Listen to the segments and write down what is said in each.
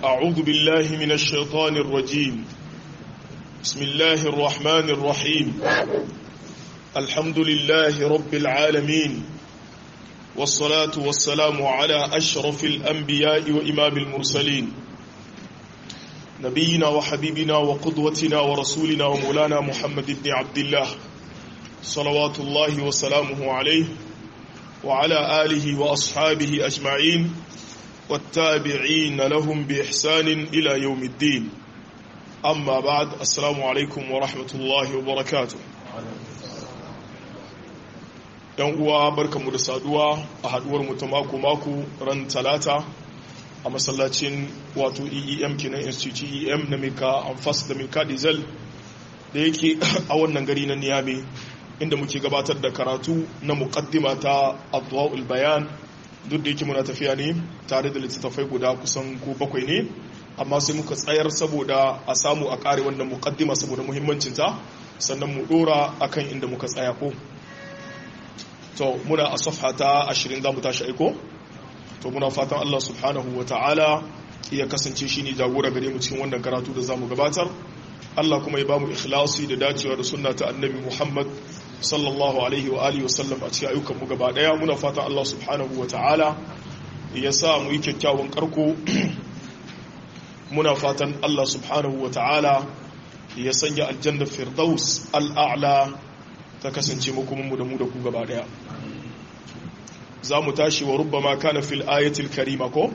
أعوذ بالله من الشيطان الرجيم بسم الله الرحمن الرحيم الحمد لله رب العالمين والصلاة والسلام على أشرف الأنبياء وإمام المرسلين نبينا وحبيبنا وقدوتنا ورسولنا ومولانا محمد بن عبد الله صلوات الله وسلامه عليه وعلى آله وأصحابه أجمعين والتابعين لهم بإحسان إلى يوم الدين أما بعد السلام عليكم ورحمة الله وبركاته yan uwa barkanmu da saduwa a haduwar mu ta mako mako ran talata a masallacin wato EEM kenan institute EEM na Mika Amfas da Mika Diesel da yake a wannan gari na Niamey inda muke gabatar da karatu na muqaddima ta Adwaul Bayan duk da yake muna tafiya ne tare da littattafai guda kusan ko bakwai ne amma sai muka tsayar saboda a samu a kare wannan muqaddima saboda muhimmancinta sannan mu dora akan inda muka tsaya ko to muna a safha ta 20 za mu tashi aiko to muna fatan Allah subhanahu wa ta'ala ya kasance shi ne jagora gare mu cikin wannan karatu da za mu gabatar Allah kuma ya ba mu ikhlasi da dacewa da sunna ta annabi Muhammad sallallahu alaihi wa alihi wasallam a cikin ayyukan mu gaba daya muna fatan Allah subhanahu wa ta'ala ya sa mu yi kyakkyawan karko muna fatan Allah subhanahu wa ta'ala ya sanya aljanna firdaus al'a'la ta kasance makomanmu da mu da ku gaba daya za mu tashi wa rubbama kana fil ayatil karima ko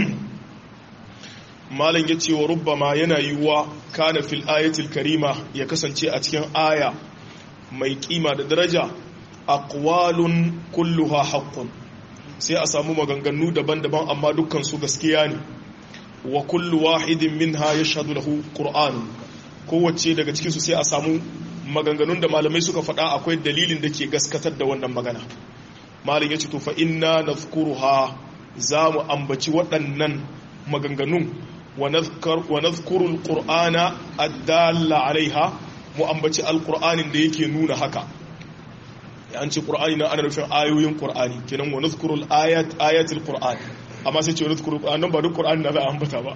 malam ya ce wa rubbama yana yiwuwa kana fil ayatil karima ya kasance a cikin aya mai kima da daraja aqwalun kulluha haqqun sai a samu maganganu daban-daban amma dukkan su gaskiya ne wa kullu wahidin minha yashhadu lahu qur'an kowace daga cikin su sai a samu maganganun da malamai suka faɗa akwai dalilin da ke gaskatar da wannan magana malin ya ce to fa inna nazkuruha za mu ambaci waɗannan maganganun wa nazkuru alqur'ana addalla alaiha mu ambaci alqur'anin da yake nuna haka an ce qur'ani na ana nufin ayoyin qur'ani kenan wa nazkuru alayat ayatul qur'an amma sai ce wa nazkuru qur'an ba duk qur'ani na za a ambata ba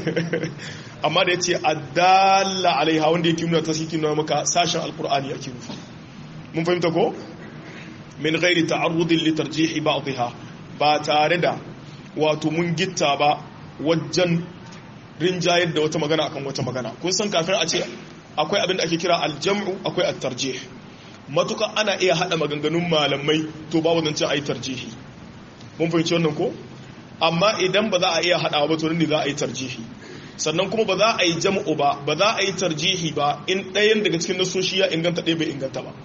amma da yace addalla alaiha wanda yake nuna tasiki nuna maka sashen alqur'ani yake nufi mun fahimta ko min ghairi ta'arrudin li tarjihi ba'dha ba tare da wato mun gitta ba wajen rinjayar da wata magana akan wata magana kun san kafin a ce akwai abin da ake kira aljam'u akwai at-tarjih matuka ana iya hada maganganun malamai to babu zance ayi tarjihi mun fahimci wannan ko amma idan ba za a iya hadawa ba to ne za a yi tarjihi sannan kuma ba za a yi jam'u ba ba za a yi tarjihi ba in ɗayan daga cikin nasoshi ya inganta ɗaya bai inganta ba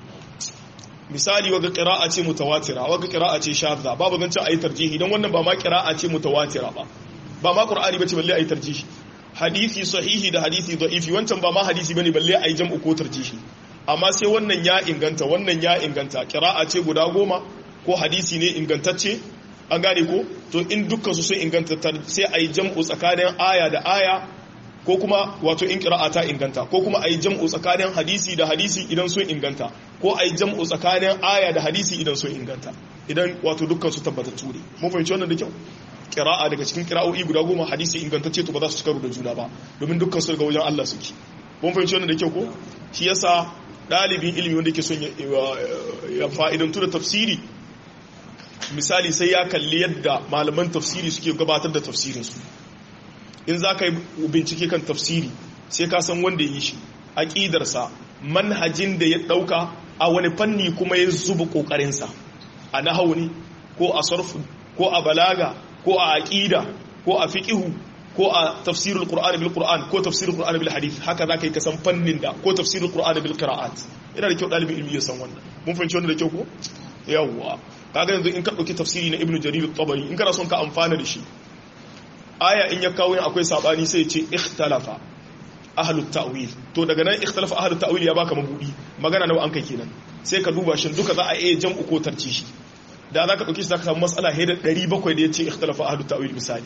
misali waga qira'a ce mutawatira waga qira'a ce shadda babu zan ce ayi tarjihi dan wannan ba ma qira'a ce mutawatira ba ba ma qur'ani bace balle ayi tarjihi hadisi sahihi da hadisi da'ifi wancan ba ma hadisi bane balle ayi jam'u ko tarjihi amma sai wannan ya inganta wannan ya inganta qira'a ce guda goma ko hadisi ne ingantacce an gane ko to in dukkan su sun inganta sai ayi jam'u tsakanin aya da aya ko kuma wato in qira'a ta inganta ko kuma ayi jam'u tsakanin hadisi da hadisi idan sun inganta ko ayi jam'u tsakanin aya da hadisi idan sun inganta idan wato dukkan su tabbatattu ne mun fahimci wannan da kyau qira'a daga cikin qira'o'i guda goma hadisi ingantacce to ba za su cika da juna ba domin dukkan su daga wajen Allah suke mun fahimci wannan da kyau ko shi yasa dalibin ilimi wanda yake son ya fa'idantu da tafsiri misali sai ya kalli yadda malaman tafsiri suke gabatar da tafsirinsu in za ka yi bincike kan tafsiri sai ka san wanda yi shi aƙidarsa manhajin da ya ɗauka a wani fanni kuma ya zuba ƙoƙarinsa a nahau ne ko a sarfu ko a balaga ko a aƙida ko a fiƙihu ko a tafsirul qur'ani bil qur'an ko tafsirul qur'ani bil hadith haka za ka yi kasan fannin da ko tafsirul qur'ani bil qira'at yana da kyau ɗalibin ilmi ya san wannan mun fahimci wannan da kyau ko yawwa kaga yanzu in ka ɗauki tafsiri na ibnu jarir at-tabari in kana son ka amfana da shi aya in ya kawo yin akwai sabani sai ce ikhtalafa ahlut ta'wil to daga nan ikhtalafa ahlut ta'wil ya baka mabudi magana nawa an kai kenan sai ka duba shin duka za a iya jam'u ko tarci shi da za ka dauki shi zaka samu mas'ala heda 700 da yace ikhtalafa ahlut ta'wil misali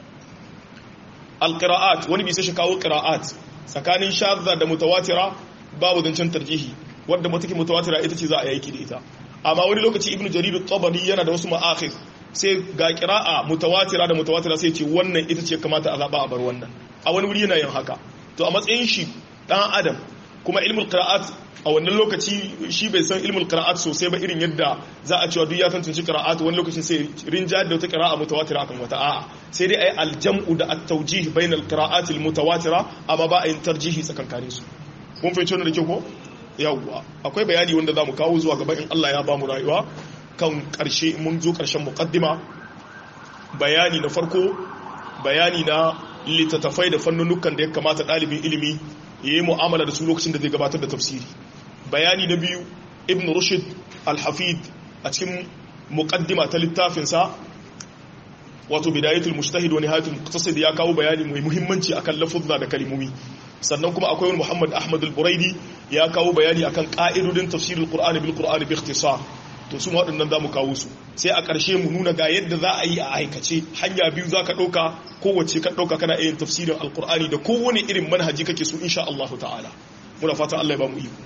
alqira'at wani bi sai shi kawo qira'at tsakanin shadda da mutawatira babu zancen tarjihi wanda mutake mutawatira ita ce za a yi da ita amma wani lokaci ibnu jarir at-tabari yana da wasu ma'akhir sai ga qira'a mutawatira da mutawatira sai ce wannan ita ce kamata a zaba a bar wannan a wani wuri yana yin haka to a matsayin shi dan adam kuma ilmul qira'at a wannan lokaci shi bai san ilmul qira'at sosai ba irin yadda za a cewa duk ya tantance qira'at wani lokacin sai rinjayar da wata qira'a mutawatira akan wata a'a sai dai ayi aljam'u da at-tawjih bainal qira'at al-mutawatira amma ba a yin tarjihi tsakankanin su kun fahimci wannan da kyau ko yawwa akwai bayani wanda zamu kawo zuwa gaba in Allah ya ba mu rayuwa kan karshe mun zo karshen muqaddima bayani na farko bayani na littattafai da fannunukan da ya kamata ɗalibin ilimi ya yi mu'amala da su lokacin da zai gabatar da tafsiri bayani na biyu ibn rushd al-hafid a cikin muqaddima ta littafinsa wato bidayatul mujtahid wa nihayatul muqtasid ya kawo bayani mai muhimmanci akan lafuzza da kalimomi sannan kuma akwai wani muhammad ahmad al-buraidi ya kawo bayani akan ka'idodin tafsirul qur'ani bil qur'ani bi ikhtisar to su waɗannan za mu kawo su sai a ƙarshe mu nuna ga yadda za a yi a aikace hanya biyu za ka ɗauka kowace ka ɗauka kana yin tafsirin alkur'ani da kowane irin manhaji kake so insha Allah ta'ala muna fatan Allah ya ba mu iko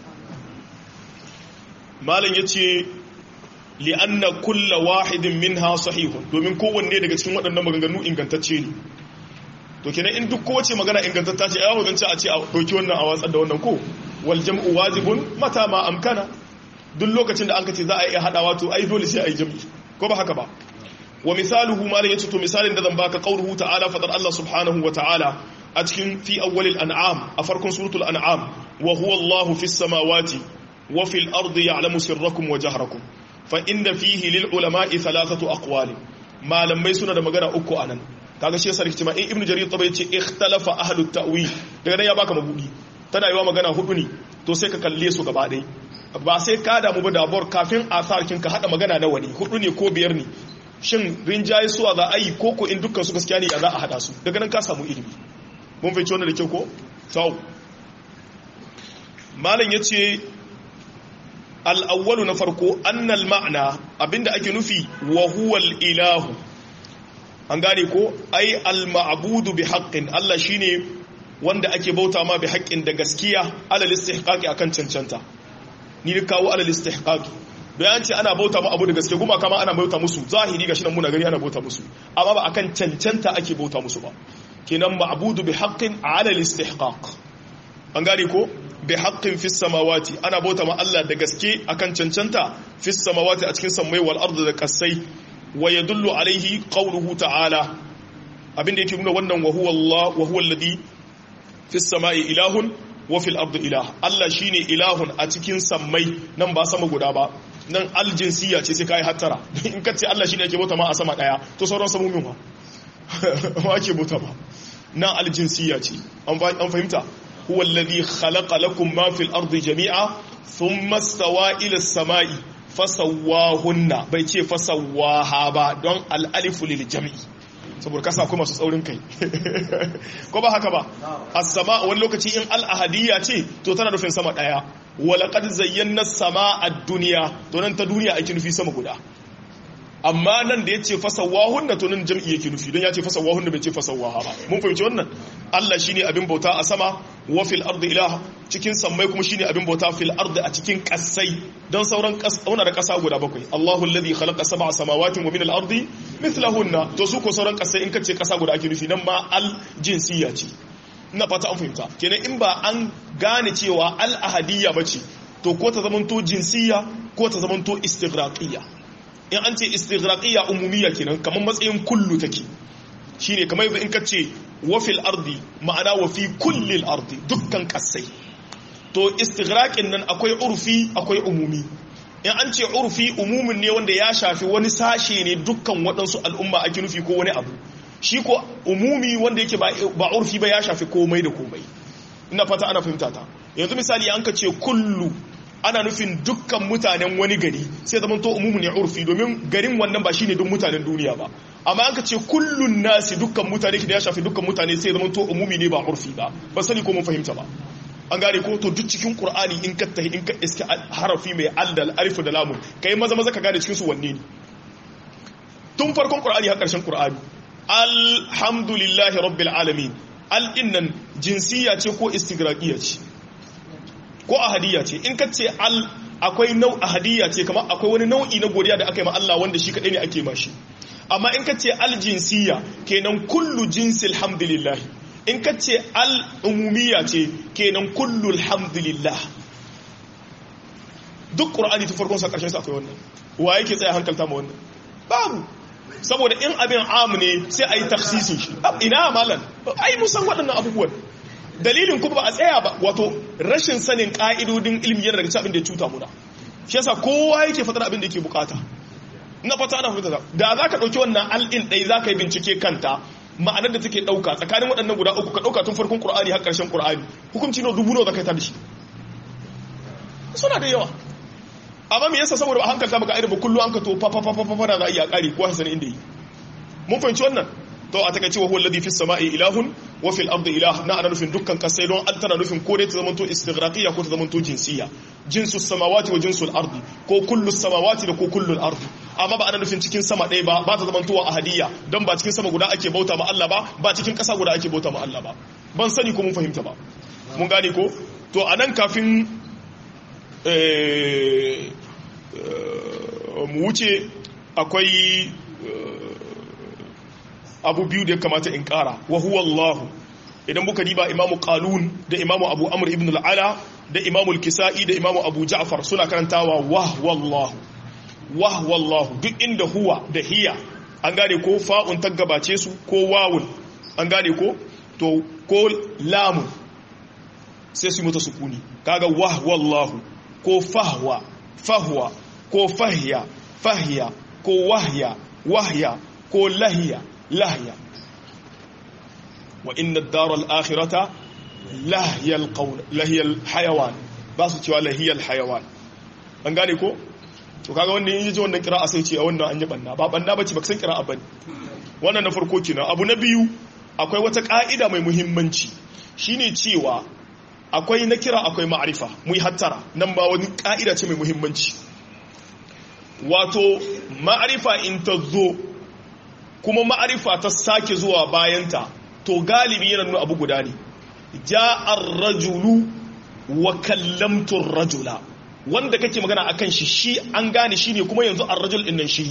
malam ya ce li'anna kulla wahidin minha sahihun domin kowanne daga cikin waɗannan maganganu ingantacce ne to kenan in duk kowace magana ingantatta ce ya zance a ce a ɗauki wannan a watsar da wannan ko wal jam'u wajibun mata ma amkana duk lokacin da an ka ce za a iya haɗawa to ai dole sai a yi jam'i ko ba haka ba wa misaluhu malam yace to misalin da zan baka qauluhu ta'ala fadar Allah subhanahu wa ta'ala a cikin fi awwalil an'am a farkon suratul an'am wa huwa Allahu fis samawati wa fil ardi ya'lamu sirrakum wa jahrakum fa inda fihi lil ulama'i thalathatu aqwali malamai suna da magana uku anan kaga shi yasa rikici ma in ibnu jarir tabai ce ikhtalafa ahlut ta'wil daga nan ya baka mabudi tana yiwa magana hudu ne to sai ka kalle su gaba ɗaya ba sai ka damu ba dabuwar kafin asarkin ka hada magana na wani hudu ne ko biyar ne shin rinjaye suwa za a yi ko ko in dukkan su gaskiya ne ya za a hada su daga nan ka samu ilimi mun fahimci wannan da kyau ko tau malam yace al-awwalu na farko annal ma'ana abinda ake nufi wa huwa ilahu an gane ko ai al-ma'budu bi haqqin Allah shine wanda ake bauta ma bi haqqin da gaskiya alal istihqaqi akan cancanta ni da kawo alal istihqaqi bayan ce ana bauta mu abu da gaske kuma kama ana bauta musu zahiri gashi nan muna gani ana bauta musu amma ba akan cancanta ake bauta musu ba kenan ma'budu bi haqqin ala al-istihqaq an gane ko bi haqqin fis samawati ana bauta ma Allah da gaske akan cancanta fis samawati a cikin sammai wal ardi da kasai wa yadullu alaihi qawluhu ta'ala abinda yake nuna wannan wa huwa Allah wa huwa alladhi fis samai ilahun wa fil ardi ilah Allah shine ilahun a cikin sammai nan ba sama guda ba nan aljinsiya ce sai kai hattara in kace Allah shine yake bauta ma a sama daya to sauran samomin ba ma ake bauta ba nan aljinsiya ce an fahimta huwa alladhi khalaqa lakum ma fil ardi jami'a thumma stawa ila as-sama'i fasawwahunna bai ce fasawwaha ba don al-alifu lil jam'i saboda kasa akwai masu tsaurin kai ko ba haka ba as-sama wani lokaci in al-ahadiyya ce to tana nufin sama daya walaqad zayyana as-samaa ad-dunya to nan ta duniya ake nufi sama guda amma nan da yace fasawahunna to nan jam'i yake nufi don yace fasawahunna bai ce fasawaha ba mun fahimci wannan Allah shine abin bauta a sama wa fil ardi ilah cikin sammai kuma shine abin bauta fil ardi a cikin kasai don sauran kasuna da kasa guda bakwai Allahu alladhi khalaqa sab'a samawati wa min al ardi mithlahunna to su ko sauran kasai in kace kasa guda ake nufi nan ma al jinsiyya ce ina fata an fahimta kenan in ba an gane cewa al ahadiyya bace to ko ta zamanto jinsiyya ko ta zamanto istighraqiyya in an ce istighraqiyya umumiyya kenan kamar matsayin kullu take shine kamar yanzu in kace wa fil ardi ma'ana wa fi kulli al ardi dukkan kasai to istighraqin nan akwai urfi akwai umumi in an ce urfi umumin ne wanda ya shafi wani sashe ne dukkan waɗansu al'umma ake nufi ko wani abu shi ko umumi wanda yake ba urfi ba ya shafi komai da komai ina fata ana fahimta ta yanzu misali an ka ce kullu ana nufin dukkan mutanen wani gari sai zama to umumu ne urfi domin garin wannan ba shine duk mutanen duniya ba amma an ka ce kullun nasi dukkan mutane da ya shafi dukkan mutane sai zama to umumi ne ba urfi ba ba sani ko mun fahimta ba an gane ko to duk cikin qur'ani in ka tahi in ka iska harafi mai aldal alif da lamun kai maza maza ka gane cikin su wanne ne tun farkon qur'ani har karshen qur'ani alhamdulillahi rabbil alamin al innan jinsiya ce ko istigraqiya ce ko ahadiyya ce in ka ce al akwai nau ahadiyya ce kamar akwai wani nau'i na godiya da aka yi ma Allah wanda shi kadai ne ake mashi amma in ka ce aljinsiya kenan kullu jinsil hamdulillah in ka ce al'umumiyya ce kenan kullu alhamdulillah duk ƙur'ani ta farkon sa ƙarshen sa akwai wannan wa yake tsaye hankalta ma wannan babu saboda in abin am ne sai a yi taksisin shi ina malam ai musan waɗannan abubuwan dalilin kuma ba a tsaya ba wato rashin sanin ƙa'idodin ilmi yana daga abin da ya cuta muna shi yasa kowa yake fatar abin da yake bukata na fata ana fahimta da za ka ɗauki wannan al'in ɗai za ka yi bincike kanta ma'anar da take ɗauka tsakanin waɗannan guda uku ka ɗauka tun farkon ƙur'ani har ƙarshen ƙur'ani hukunci na dubu nawa za ka yi ta da shi suna da yawa amma me yasa saboda a hankalta maka irin ba kullu an ka to fa fa fa fa da za a iya ƙari ko hasan inda yi mun fahimci wannan to a takaice wa huwa alladhi fis sama'i ilahun wa fil ardi ilah na ana nufin dukkan kasai don an tana nufin ko dai ta zamanto istighraqiyya ko ta zamanto jinsiyya jinsus samawati wa jinsul ardi ko kullu samawati da ko kullu ardi amma ba ana nufin cikin sama ɗaya ba ba ta zamantowa ahadiyya don ba cikin sama guda ake bauta ma Allah ba ba cikin ƙasa guda ake bauta ma Allah ba ban sani ko mun fahimta ba mun gane ko to anan kafin mu wuce akwai abu biyu da ya kamata in kara wa huwa Allah idan muka diba imamu qalun da imamu abu amr ibn al-ala da imamu al-kisa'i da imamu abu ja'far suna karantawa wa wallahu wa wallahu duk inda huwa da hiya an gane ko fa'un ta gabace su ko wawun an gane ko to ko lamun sai su mutu sukuni kaga wa wallahu ko fahwa fahwa ko fahya fahya ko wahya wahya ko lahiya lahiya wa inna ad-dar al-akhirata lahiya al-qawl lahiya al-hayawan ba su cewa lahiya al-hayawan an gane ko to kaga wanda yin ji wannan qira'a sai ce a wannan an yi banna ba banna bace ba san qira'a bane wannan na farko kenan abu na biyu akwai wata ka'ida mai muhimmanci shine cewa akwai na kira akwai ma'arifa mu yi hattara nan ba wani ka'ida ce mai muhimmanci wato ma'arifa in ta zo kuma ma'arifa ta sake zuwa bayanta to galibi yana nuna abu guda ne ja'ar rajulu wa kallamtun rajula wanda kake magana akan shi shi an gane shi ne kuma yanzu an rajul ɗinnan shi ne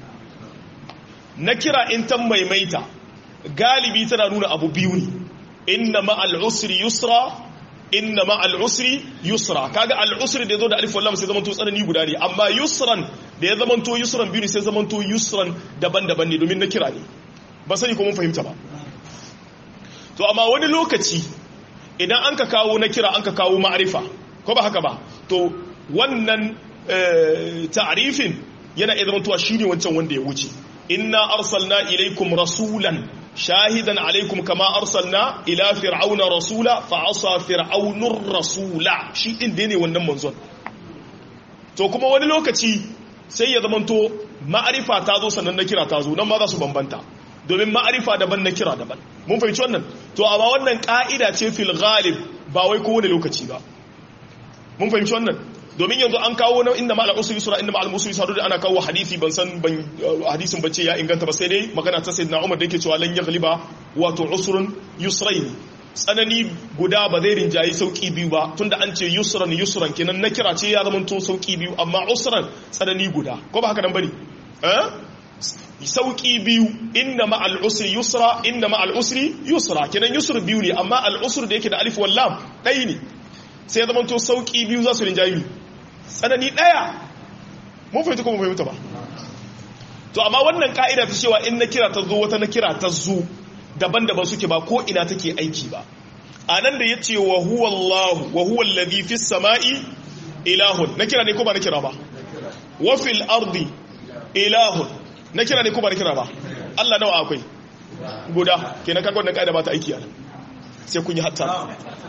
na kira in ta maimaita galibi tana nuna abu biyu ne inna ma'al usri yusra inna ma al'usri yusra kaga al'usri da ya zo da alif wallam sai zamanto tsanani guda ne amma yusran da ya zamanto yusran biyu ne sai zamanto yusran daban-daban ne domin na kira ne ba sani ko mun fahimta ba to amma wani lokaci idan an ka kawo na kira an ka kawo ma'arifa ko ba haka ba to wannan ta'arifin yana iya zamantowa shine wancan wanda ya wuce inna arsalna ilaikum rasulan shahidan alaikum kama arsalna ila fir'auna rasula fa asa fir'aunur rasula shi din da ne wannan manzon to kuma wani lokaci sai ya zamanto ma'arifa ta zo sannan na kira ta zo nan ma za su bambanta domin ma'arifa daban na kira daban mun fahimci wannan to amma wannan ka'ida ce fil ghalib ba wai kowane lokaci ba mun fahimci wannan domin yanzu an kawo na inda ma'al usri yusra inda ma'al usri yusra da ana kawo hadisi ban san ban hadisin bace ya inganta ba sai dai magana ta sayyidina Umar da yake cewa lan yaghliba wato usrun yusrayn tsanani guda ba zai rinjayi sauki biyu ba tunda an ce yusran yusran kenan na kira ce ya zama to sauki biyu amma usran tsanani guda ko ba haka nan bane eh sauki biyu inna ma'al usri yusra inna ma'al usri yusra kenan yusr biyu ne amma al usr da yake da alif wal lam dai ne sai ya zama to sauki biyu za su rinjayi tsanani ɗaya mun fahimta ko mun fahimta ba to amma wannan ka'ida ta cewa in na kira ta zo wata na kira ta zo daban-daban suke ba ko ina take aiki ba a nan da ya ce wa huwa Allah wa huwa alladhi fis sama'i ilahun na kira ne ko ba na kira ba wa fil ardi ilahun na kira ne ko ba na kira ba Allah nawa akwai guda kenan kaga wannan ka'ida ba ta aiki a nan sai kun yi hatta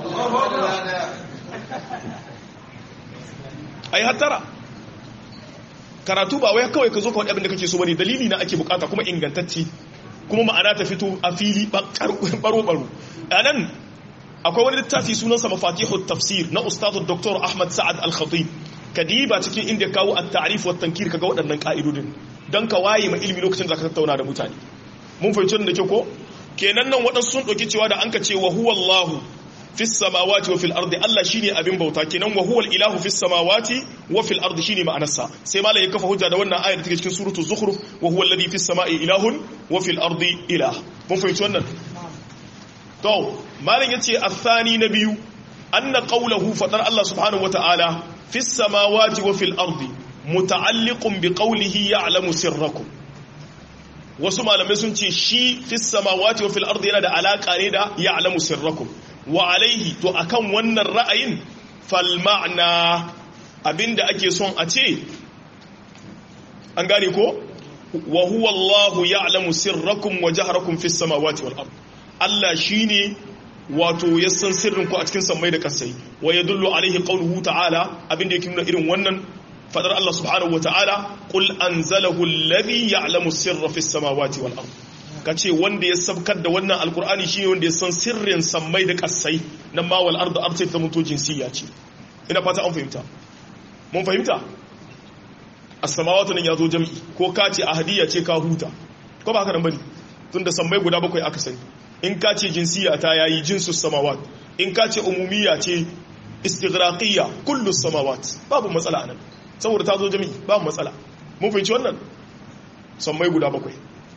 ai hattara karatu ba wai kawai ka zo ka wani abin da kake so bane dalili na ake bukata kuma ingantacci kuma ma'ana ta fito a fili baro baro anan akwai wani littafi sunansa mafatihut tafsir na ustadu dr ahmad sa'ad al-khatib kadiba cikin inda kawo at-ta'rif wa tankir kaga waɗannan ka'idodin dan ka waye ma ilimi lokacin da ka tattauna da mutane mun fahimci da ke ko kenan nan waɗansu sun ɗauki cewa da an ka ce wa huwa allah fis samawati wa fil ardi Allah shine abin bauta kenan wa huwal ilahu fis samawati wa fil ardi shine ma'anarsa sai malai ya kafa hujja da wannan ayar da take cikin suratul zukhruf wa huwal ladhi fis samai ilahun wa fil ardi ilah mun fahimci wannan to malai yace athani na biyu anna qawluhu fadar Allah subhanahu wa ta'ala fis samawati wa fil ardi muta'alliqun bi qawlihi ya'lamu sirrakum wasu malamai sun ce shi fis samawati wa fil ardi yana da alaka ne da ya'lamu sirrakum wa alaihi to akan wannan ra'ayin fal ma'na abinda ake son a ce an gane ko wa huwa Allahu ya'lamu sirrakum wa jahrakum fis samawati wal ard Allah shine wato ya san sirrin ku a cikin sammai da kasai wa yadullu alaihi qawluhu ta'ala abinda yake nuna irin wannan fadar Allah subhanahu wa ta'ala qul anzalahu alladhi ya'lamu sirra fis samawati wal ard kace wanda ya sabkar da wannan alqur'ani shine wanda ya san sirrin sammai da kasai nan ma wal ard ard ta mutu jinsiya ce ina fata an fahimta mun fahimta as-samawati nan yazo jami'i ko kace ahadiyya ce ka huta ko ba haka nan bane tunda sammai guda bakwai aka sani in kace jinsiya ta yayi jinsus samawat in kace umumiyya ce istighraqiyya kullu samawat babu matsala anan saboda ta zo jami'i babu matsala mun fahimci wannan sammai guda bakwai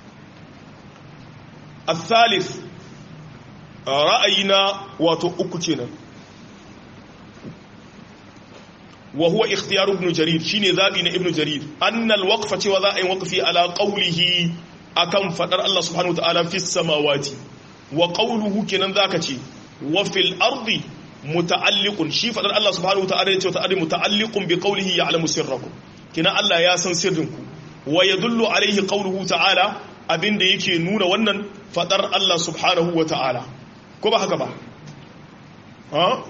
al-thalith ra'ayina wato uku kenan wa huwa ikhtiyar ibn jarir shine zabi na ibn jarir anna al-waqfa cewa za a yi waqfi ala qawlihi akan fadar Allah subhanahu wataala fi samawati wa qawluhu kenan zaka ce wa fil ardi muta'alliqun shi fadar Allah subhanahu wataala yace ta'ala muta'alliqun bi qawlihi ya'lamu sirrakum kina Allah ya san sirrinku wa yadullu alayhi qawluhu ta'ala abinda yake nuna wannan fadar Allah subhanahu wataala ko ba haka ba ha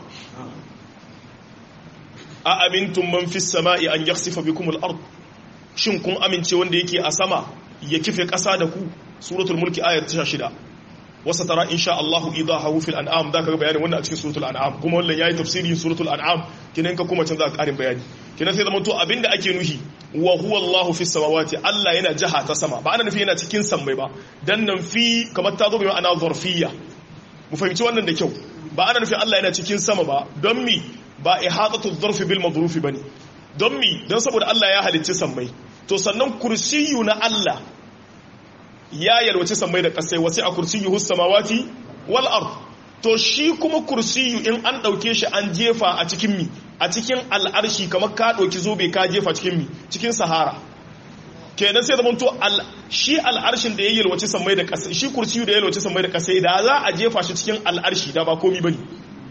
a amintum man fis sama'i an yakhsifa bikum al-ard shin kun amince wanda yake a sama ya kife ƙasa da ku suratul mulki ayat 16 wasa tara insha Allah idahu fil an'am da ka ga bayanin wannan a cikin suratul an'am kuma wannan yayi tafsirin suratul an'am kinan ka kuma can za ka karin bayani kinan sai zaman to abinda ake nuhi wa huwa Allah fis samawati Allah yana jaha ta sama ba ana nufi yana cikin sammai ba dan nan fi kamar ta zo bi ma'ana zarfiyya mu fahimci wannan da kyau ba ana nufi Allah yana cikin sama ba don mi ba ihatatu zarfi bil madrufi bane don mi don saboda Allah ya halicci sammai to sannan kursiyu na Allah ya yalwace sammai da kasai wasu a kursiyu samawati wal ard to shi kuma kursiyu in an dauke shi an jefa a cikin mi a cikin al'arshi kamar ka dauki zobe ka jefa cikin mi cikin sahara kenan sai zaman to shi al'arshin da ya yalwace sammai da kasai shi kursiyu da ya yalwace sammai da kasai da za a jefa shi cikin al'arshi da ba komi bane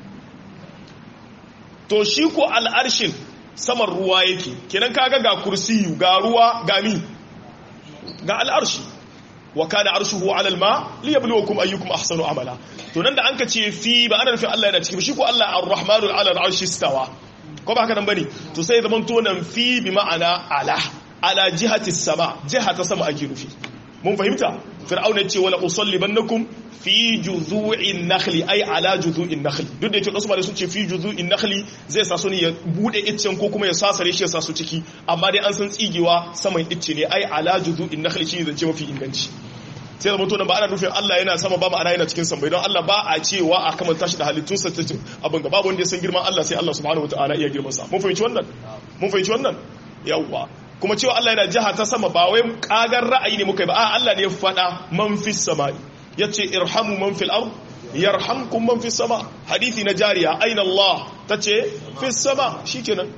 to shi ko al'arshin saman ruwa yake kenan kaga ga kursiyu ga ruwa ga mi ga al'arshi wa kana arshuhu ala alma liyabluwakum ayyukum ahsanu amala to nan da anka ce fi ba ana nufin Allah yana ciki shi ko Allah ar-rahmanu ala al-arshi istawa ko ba haka nan bane to sai zaman to nan fi bi ma'ana ala ala jihati sama jihata sama ake nufi mun fahimta fir'auna ce wala usallibannakum fi juzu'in nakhli ay ala juzu'in nakhli duk da yake wasu malai sun ce fi juzu'in nakhli zai sa su ne ya bude iccen ko kuma ya sasare shi ya sa su ciki amma dai an san tsigewa saman icce ne ai ala juzu'in nakhli shi zance mafi inganci sai da mutum ba ana nufin Allah yana sama ba ma'ana yana cikin sama don Allah ba a cewa a kamanta shi da halittun sa tace abin ga babu wanda ya san girman Allah sai Allah subhanahu wataala iya girman sa mun fahimci wannan mun fahimci wannan yawwa kuma cewa Allah yana jiha ta sama ba wai kagar ra'ayi ne muka yi ba a Allah ne ya faɗa man fis sama'i yace irhamu man fil ard yarhamkum man fis sama hadisi na jariya aina Allah tace fis sama shikenan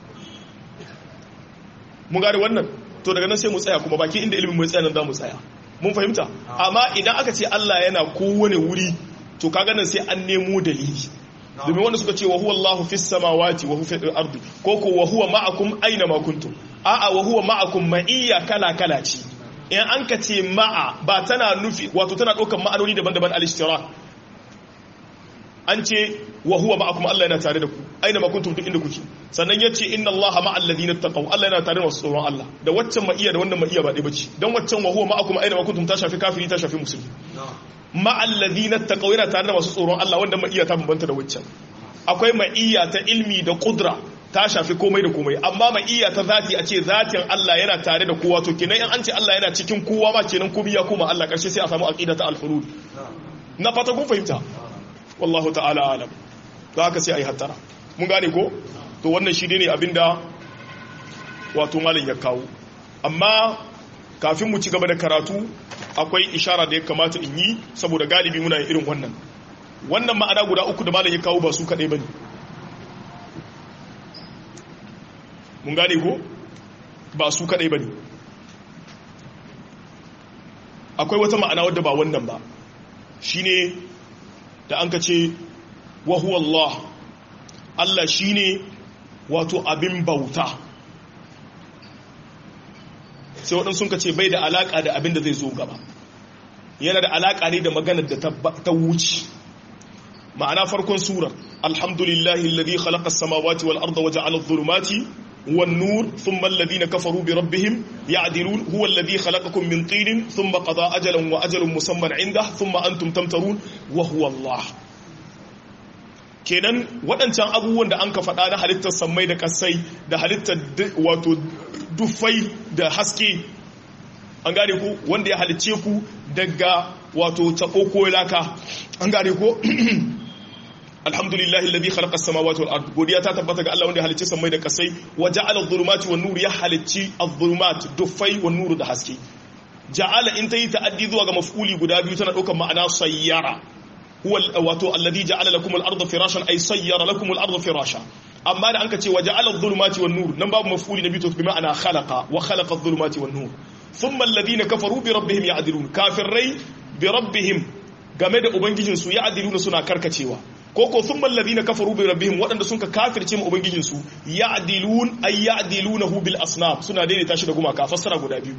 mun gane wannan to daga nan sai mu tsaya kuma baki inda ilimin mu tsaya nan za mu tsaya mun fahimta amma idan aka ce Allah yana kowane wuri to kaga nan sai an nemo dalili domin wanda suka ce wa huwa Allahu fis samawati wa huwa fil ardi ko ko wa huwa ma'akum aina ma kuntum a'a wa huwa ma'akum ma'iyya kala kala ce in an ka ce ma'a ba tana nufi wato tana ɗaukar ma'anoni daban-daban al-ishtirak an ce wa huwa ma'akum Allah yana tare da ku aina ma kuntum duk inda kuke sannan yace inna Allaha ma'al ladina taqaw Allah yana tare da masu tsoron Allah da waccan ma'iya da wannan ma'iya ba dai bace dan waccan wa huwa ma'akum aina ma kuntum ta shafi kafiri ta shafi musulmi ma'al ladina taqaw yana tare da masu tsoron Allah wanda ma'iya ta bambanta da waccan akwai ma'iya ta ilmi da qudra ta shafi komai da komai amma ma'iya ta zati a ce zatin Allah yana tare da kowa to kenan in an ce Allah yana cikin kowa ma kenan komai ya koma Allah karshe sai a samu aqida ta al-hulul na fata kun fahimta wallahu ta'ala alam to haka sai a yi hattara mun gane ko to wannan shi ne abinda wato malam ya kawo amma kafin mu ci gaba da karatu akwai ishara da ya kamata in yi saboda galibi muna yin irin wannan wannan ma'ana guda uku da malam ya kawo ba su kaɗai ba ne mun gane ko ba su kaɗai ba ne akwai wata ma'ana wadda ba wannan ba shine da an ka ce wahuwa Allah Allah shine wato abin bauta sai waɗansu sun ka ce bai da alaƙa da abin da zai zo gaba yana da alaƙa ne da maganar da ta wuce ma'ana farkon surar alhamdulillahi alladhi khalaqa as-samawati wal arda wa ja'ala adh-dhulumati والنور ثم الذين كفروا بربهم يعدلون هو الذي خلقكم من طين ثم قضى أجلا وأجل مسمى عنده ثم أنتم تمترون وهو الله kenan waɗancan abubuwan da an ka faɗa na halittar sammai da kasai da halittar wato dufai da haske an gane ku wanda ya halicce ku daga wato taɓo ko laka an gane ko alhamdulillahi alladhi khalaqa as-samawati wal ard godiya ta tabbata ga Allah wanda ya halicci sammai da kasai wa ja'ala adh-dhulumati wan nur ya halicci adh-dhulumat dufai wan nur da haske ja'ala in tayi ta'addi zuwa ga maf'uli guda biyu tana daukar ma'ana sayyara huwa wato alladhi ja'ala lakum al-ardha firashan ay sayyara lakum al-ardha firasha amma da anka ce wa ja'ala adh-dhulumati wan nur nan babu maf'uli na biyu to bi ma'ana khalaqa wa khalaqa adh-dhulumati wan nur thumma alladhina kafaru bi rabbihim ya'dilun kafirai bi rabbihim game da ubangijinsu ya'diluna suna karkacewa ko ko sun mallabi na kafaru bi rabbihim waɗanda sun ka kafirce mu ubangijinsu ya'dilun ay ya'dilunahu bil asnaf suna daidaita shi da gumaka fassara guda biyu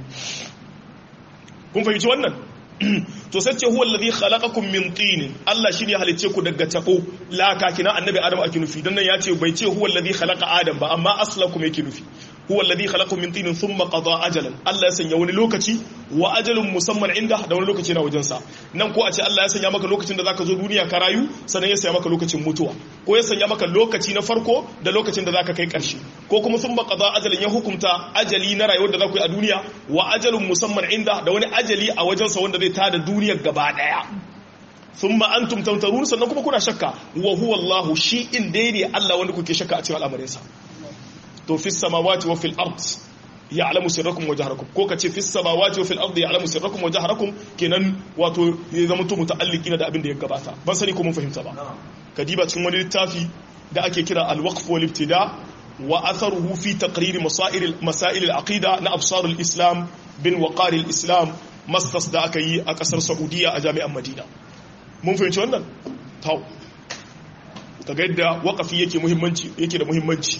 kun fahimci wannan to sai ce huwa alladhi khalaqakum min tin Allah shi ne ya halicce ku daga tabo laka kina annabi adam ake nufi dan nan ya ce bai ce huwa alladhi khalaqa adam ba amma aslakum yake nufi huwa alladhi khalaqakum min tin thumma qada ajalan Allah ya sanya wani lokaci wa ajalun musamman inda da wani lokaci na wajen sa nan ko a ce Allah ya sanya maka lokacin da zaka zo duniya ka rayu sannan ya sanya maka lokacin mutuwa ko ya sanya maka lokaci na farko da lokacin da zaka kai karshe ko kuma thumma qada ajalan ya hukunta ajali na rayuwar da zaku yi a duniya wa ajalun musamman inda da wani ajali a wajen sa wanda zai tada duniyar gaba daya thumma antum tamtarun sannan kuma kuna shakka wa huwa Allah shi in dai ne Allah wanda kuke shakka a cikin al'amarin sa to fi samawati wa fil ard ya'lamu sirrakum wa jahrakum ko kace fi samawati wa fil ard ya'lamu sirrakum wa jahrakum kenan wato ya zama to muta'alliqina da abin da ya gabata ban sani ko mun fahimta ba kadiba cikin wani littafi da ake kira al-waqf wal ibtida wa atharuhu fi taqrir masail masail al-aqida na absar al-islam bin waqar al-islam masters da aka yi a kasar saudiya a jami'an madina mun fahimci wannan tau kaga yadda waqafi yake muhimmanci yake da muhimmanci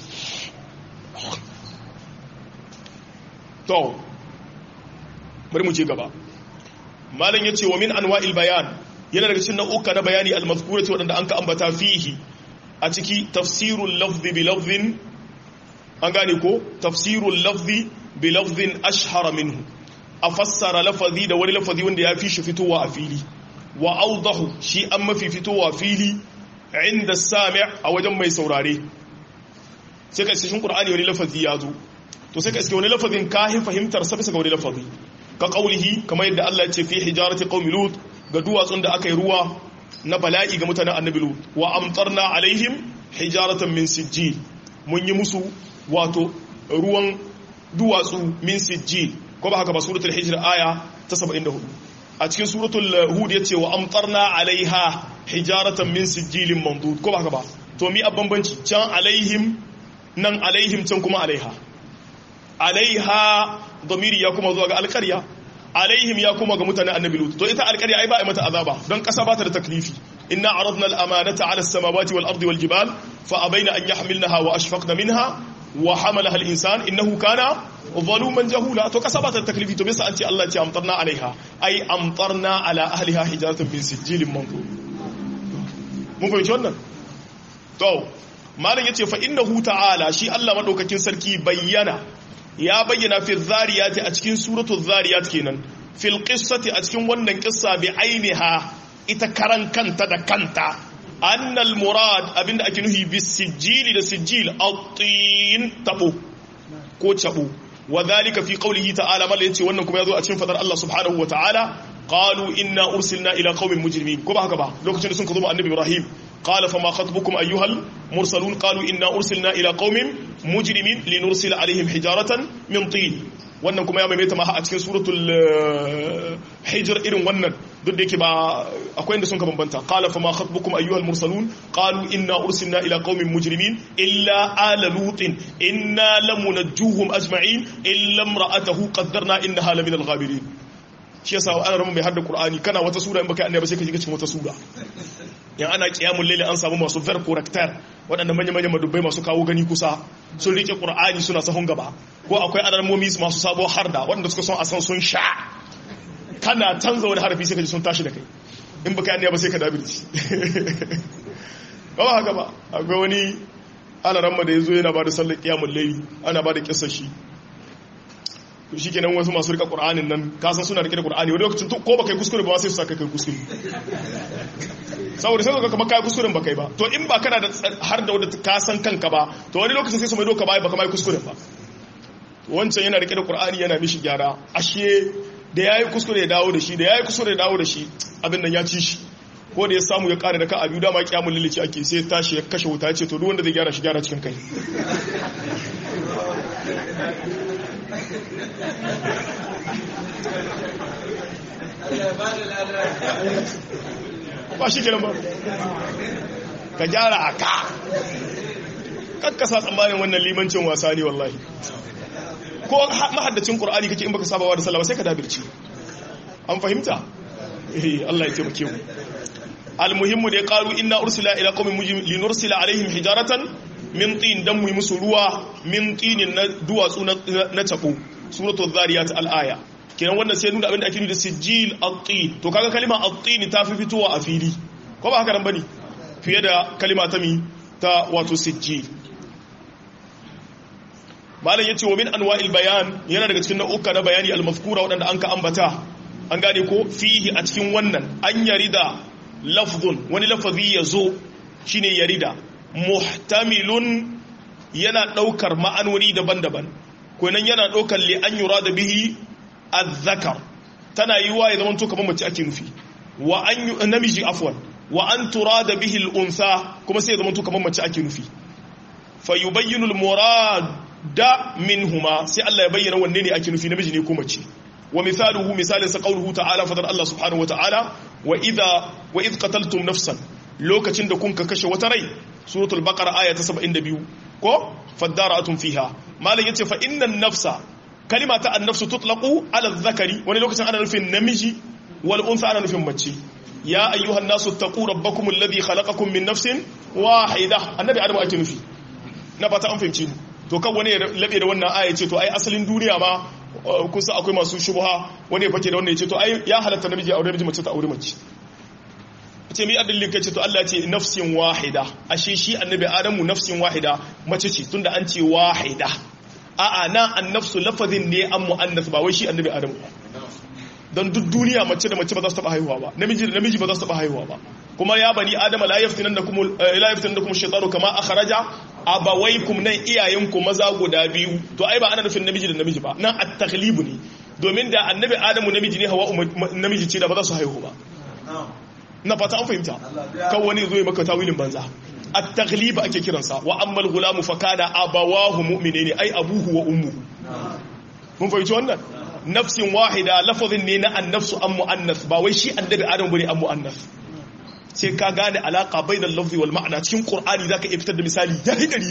to bari mu je gaba malam yace wa min anwa'il bayan yana daga cikin nau'uka na bayani al-mazkurati wadanda an ka ambata fihi a ciki tafsirul lafzi bi lafzin an gane ko tafsirul lafzi bi lafzin ashhara minhu a fassara lafazi da wani lafazi wanda ya fi shi fitowa a fili wa awdahu shi an mafi fitowa fili inda sami' a wajen mai saurare sai ka cikin qur'ani wani lafazi ya zo to sai ka iske wani lafazin kahin fahimtar sa bisa ga wani lafazi ka kaulihi kamar yadda Allah ya ce fi hijarati qaumi lut ga duwatsun da aka yi ruwa na bala'i ga mutanen annabi lut wa amtarna alaihim hijaratan min sijjil mun yi musu wato ruwan duwatsu min sijjil ko ba haka ba suratul hijr aya ta 74 a cikin suratul hud yace wa amtarna alaiha hijaratan min sijjilin mandud ko ba haka ba to mi abbanbanci can alaihim nan alaihim can kuma alaiha alaiha domiri ya kuma zuwa ga alkarya alaihim ya kuma ga mutane annabi lut to ita alkarya ai ba a mata azaba don kasa ba ta da taklifi inna aradna al-amanata ala as-samawati wal ardi wal jibal fa abaina an yahmilnaha wa ashfaqna minha wa hamalaha al-insan innahu kana zaluman jahula to kasa ba ta da taklifi to bisa an ce Allah ce amtarna alaiha ai amtarna ala ahliha hijaratan min sijilin manzur mun fahimci wannan to malam yace fa innahu ta'ala shi Allah madaukakin sarki bayyana ya bayyana fi zariyati a cikin suratul zariyat kenan fil qissati a cikin wannan kissa bi ainiha ita karan kanta da kanta annal murad abinda ake nuhi bis sijili da sijil at-tin tabo ko tabo wa dhalika fi qawlihi ta'ala mal yace wannan kuma yazo a cikin fadar Allah subhanahu wa ta'ala qalu inna ursilna ila qaumin mujrimin ko ba haka ba lokacin da sun kazo annabi Ibrahim qala fama khatbukum ayyuhal mursalun qalu inna ursilna ila qaumin mujrimin linursila alaihim hijaratan min tin wannan kuma ya maimaita ma a cikin suratul hijr irin wannan duk da yake ba akwai inda sun ka bambanta qala fama khatbukum ayyuhal mursalun qalu inna ursilna ila qaumin mujrimin illa ala lutin inna lamunajjuhum ajma'in illa imra'atahu qaddarna innaha laminal ghabirin shi yasa ana ramu mai hadda qur'ani kana wata sura in baka yi annabi sai ka shiga cikin wata sura yan ana qiyamul layli an samu masu ver corrector waɗanda manya manyan madubbai masu kawo gani kusa sun rike qur'ani suna sahun gaba ko akwai alarmomi masu sabo harda waɗanda suka son a san sun sha kana canza wani harafi sai ka ji sun tashi da kai in baka yi annabi sai ka dabirci ba haka ba akwai wani alaramma da yazo yana ba da sallar qiyamul layli ana ba da kissar shi shi kenan wasu masu rika ƙur'anin nan kasan suna rike da ƙur'ani wani lokacin ko baka yi kuskure ba sai su saka kai kuskure saboda sai ka kama kai kuskuren ba kai ba to in ba kana da har da wadda ka san kanka ba to wani lokacin sai su mai doka ba baka mai kuskuren ba wancan yana rike da ƙur'ani yana mishi gyara ashe da yayi kuskure ya dawo da shi da yayi kuskure ya dawo da shi abin nan ya ci shi ko da ya samu ya kare da ka abiyu dama kiyamul lilici ake sai tashi ya kashe wuta ya ce to duk wanda zai gyara shi gyara cikin kai ba shi kenan ba ka gyara a ka kakkasa tsammanin wannan limancin wasa ne wallahi ko mahaddacin ƙur'ani kake in baka sabawa da sallama sai ka dabirci an fahimta eh Allah ya taimake mu almuhimmu da ya qalu inna ursila ila qaumin mujrim linursila alaihim hijaratan min tin dan mu musu ruwa min tinin na duwatsu na tabo suratul zariyat al-aya kenan wannan sai nuna abinda ake nuna da sijil at-tin to kaga kalima at-tin ta fi fitowa a fili ko ba haka nan bane fiye da kalima ta mi ta wato sijil malam yace wa min anwa'il bayan yana daga cikin nau'uka na bayani al-mazkura wadanda an ka ambata an gane ko fihi a cikin wannan an yarida lafzun wani lafazi yazo shine yarida muhtamilun yana daukar ma'anoni daban-daban ko nan yana daukar li an yurada bihi azzakar tana yi wa ya zama to kamar mace ake nufi wa an namiji afwan wa an turada bihi al-unsa kuma sai ya zama to kamar mace ake nufi fa yubayyinu al-murada minhuma sai Allah ya bayyana wanne ne ake nufi namiji ne ko mace wa misaluhu misalin sa qawluhu ta'ala fadar Allah subhanahu wa ta'ala wa idha wa id qataltum nafsan lokacin da kun ka kashe wata rai suratul baqara aya ta 72 ko fadara'atun fiha malam yace fa innan nafsa kalima ta annafsu tutlaqu ala dhakari wani lokacin ana nufin namiji wal unsa ana nufin mace ya ayyuhan nasu taqu rabbakum alladhi khalaqakum min nafsin wahida annabi adamu ake nufi na fata an fahimci to kan wani ya labe da wannan aya ce to ai asalin duniya ma kusa akwai masu shubha wani ya fake da wannan ya ce to ai ya halatta namiji aure namiji mace ta aure mace ce mi adallin kai ce to Allah ce nafsin wahida ashe shi annabi adamu nafsin wahida mace ce tunda an ce wahida a'a na annafsu lafazin ne an mu'annas ba wai shi annabi adamu don duk duniya mace da mace ba za su taba haihuwa ba namiji da namiji ba za su taba haihuwa ba kuma ya bani adama la yaftinannakum la yaftinannakum shaytanu kama akhraja abawaykum nan iyayenku maza guda biyu to ai ba ana nufin namiji da namiji ba nan at-taghlibu ne domin da annabi adamu namiji ne hawa namiji ce da ba za su haihu ba na fata an fahimta kan wani zo ya maka tawilin banza at-taghlib ake kiransa wa amma al-ghulamu fa kana abawahu mu'minaini ai abuhu wa ummuhu mun fahimci wannan nafsin wahida lafazin ne na annafsu an mu'annas ba wai shi annabi adam bane an mu'annas sai ka gane alaka bainal lafzi wal ma'ana cikin qur'ani zaka iya fitar da misali da hidari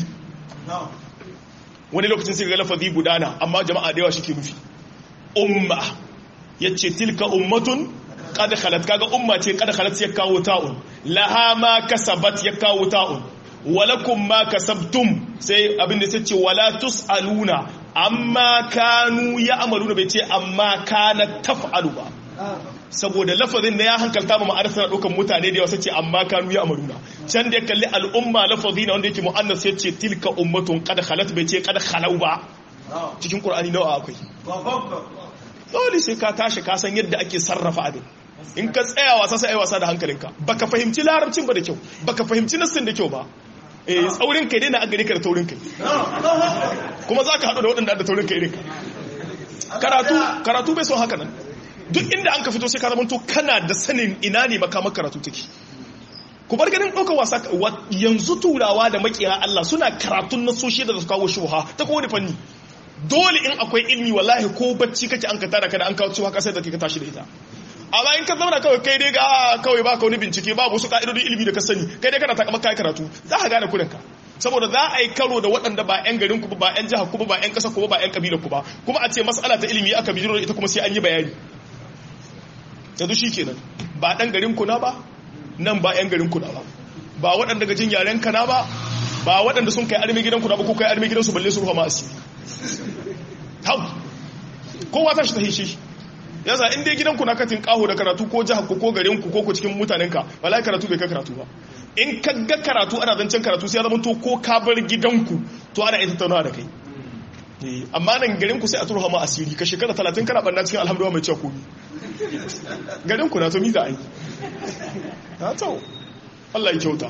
wani lokacin sai ga lafazi gudana amma jama'a da yawa shi ke nufi umma yace tilka ummatun qad khalat kaga umma ce qad khalat ya kawo ta'un laha ma kasabat ya kawo ta'un walakum ma kasabtum sai abin da ce wala tusaluna amma kanu ya'maluna bai ce amma kana taf'alu ba saboda lafazin da ya hankalta ma ma'anar tana ɗaukan mutane da yawa sai ce amma kanu ya'maluna can da ya kalli al'umma lafazi na wanda yake mu'annas sai ce tilka ummatun qad khalat bai ce qad khalau ba cikin qur'ani nawa akwai dole sai ka tashi ka san yadda ake sarrafa abin in ka tsaya wasa sai ai wasa da hankalinka baka fahimci larabcin ba da kyau baka fahimci nassin da kyau ba eh tsaurin kai dai na agari ka da taurin kai kuma zaka hadu da waɗanda da taurin kai irinka karatu karatu bai son haka nan duk inda an ka fito sai ka zama to kana da sanin ina ne makamar karatu take ku bar ganin ɗaukar wasa yanzu turawa da makiya Allah suna karatun nasoshi da su kawo shubha ta kowane fanni dole in akwai ilmi wallahi ko bacci kake an ka tara ka da an kawo cewa kasar da ka tashi da ita amma in ka zauna kawai kai dai ga kawai ba ka wani bincike babu wasu ka'idodin ilimi da ka sani kai dai kana takamar kai karatu za ka gane kudanka saboda za a yi karo da waɗanda ba 'yan garin ku ba 'yan jihar ku ba 'yan ƙasa ku ba 'yan ƙabilar ku ba kuma a ce mas'ala ta ilimi aka bijiro ita kuma sai an yi bayani yanzu shi kenan ba ɗan garin ku na ba nan ba 'yan garin ku na ba ba waɗanda gajin yaren ka na ba ba waɗanda sun kai armi gidan ku na ba ko kai armi gidan su balle su ruwa ma asiri hau kowa ta shi ta hishe yasa in dai gidanku na katin kaho da karatu ko jihar ku ko garin ku ko ku cikin mutanen ka wallahi karatu bai ka karatu ba in ka ga karatu ana zancen karatu sai ya zama to ko ka bar gidanku to ana ita tattaunawa da kai amma nan garin ku sai a turha ma asiri ka shekara 30 kana banna cikin alhamdulillah mai cewa komi garin ku na to mi za a yi na to Allah ya kyauta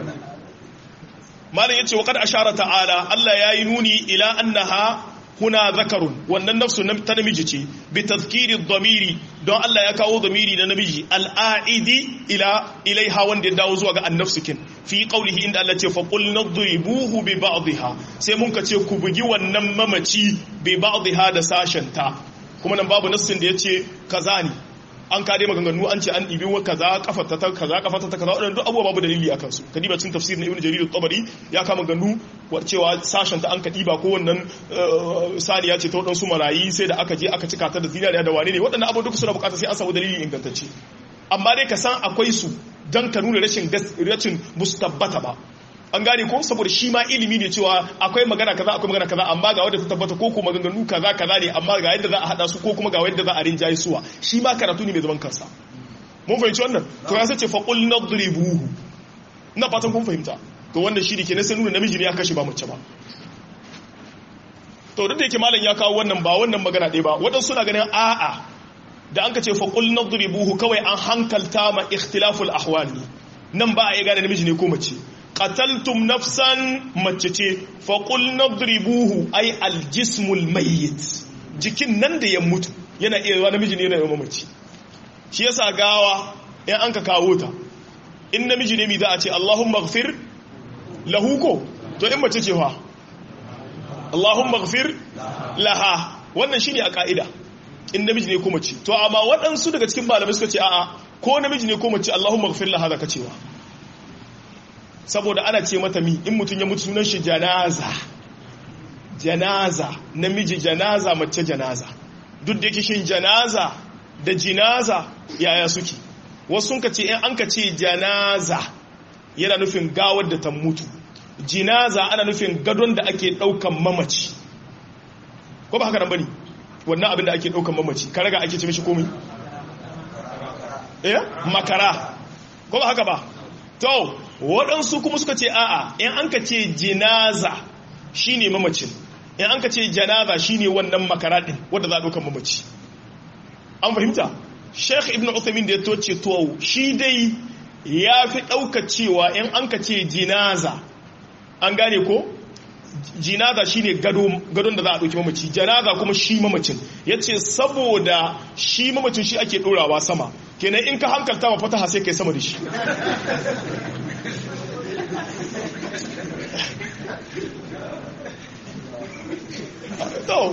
malam yace wa kad ashara ta'ala Allah yayi nuni ila annaha huna zakarun wannan nafsu ta namiji ce bi tazkiri dhamiri don Allah ya kawo dhamiri na namiji al'aidi ila ilaiha wanda ya dawo zuwa ga annafsikin fi qawlihi inda Allah ce fa qul nadribuhu bi ba'dihha sai mun ka ce ku bugi wannan mamaci bi ba'dihha da sashenta kuma nan babu nassin da yace kaza ne an kade maganganu an ce an ɗibi wa kaza kafata ta kaza kafata ta kaza waɗanda duk abubuwa babu dalili a kansu ka diba cin tafsir na ibnu jarir at-tabari ya kama ganu cewa sashen ta an ka diba ko wannan saniya ce ta waɗansu marayi sai da aka je aka cika ta da zinariya da wane ne waɗannan abubuwa duka suna buƙatar sai an samu dalili ingantacce amma dai ka san akwai su dan ka nuna rashin rashin musu tabbata ba an gane ko saboda shi ma ilimi ne cewa akwai magana kaza akwai magana kaza amma ga wanda ta tabbata ko kuma maganganu kaza kaza ne amma ga yadda za a hada su ko kuma ga yadda za a rinjaye suwa shi ma karatu ne mai zaman kansa mun fahimci wannan to ya sace faqul nadribuhu ina fatan kun fahimta to wannan shi ne kenan sai nuna namiji ne ya kashe ba mace ba to duk da yake malam ya kawo wannan ba wannan magana ɗaya ba waɗansu suna ganin a'a da an ka ce faqul nadribuhu kawai an hankalta ma ikhtilaful ahwali nan ba a iya gane namiji ne ko mace qataltum nafsan mace ce faqul nadribuhu ay aljismul mayyit jikin nan da ya mutu yana iya yawa namiji ne yana mace shi yasa gawa in an ka kawo ta in namiji ne mi za a ce Allahumma ighfir lahu ko to in mace ce fa Allahumma ighfir laha wannan shine a ka'ida in namiji ne ko mace to amma waɗansu daga cikin malamai suka ce a'a ko namiji ne ko mace Allahumma ighfir laha zaka cewa saboda ana ce mata mi in mutum ya mutu sunan shi janaza janaza namiji janaza mace janaza duk da yake shin janaza da jinaza yaya suke wasu sun ka ce in an ka ce janaza yana nufin gawar da ta mutu jinaza ana nufin gadon da ake daukan mamaci ko ba haka nan bane wannan abin da ake daukan mamaci karaga ake ce mishi komai eh makara ko ba haka ba to waɗansu kuma suka ce a'a in an ka ce jinaza shine mamacin in an ka ce janaza shine wannan makara din wanda za a daukan mamaci an fahimta sheikh ibn uthaymin da ya toce to shi dai ya fi ɗauka cewa in an ka ce jinaza an gane ko jinaza shine gadon da za a ɗauki mamaci janaza kuma shi mamacin ya ce saboda shi mamacin shi ake ɗorawa sama kenan in ka hankalta ma fataha sai kai sama da shi to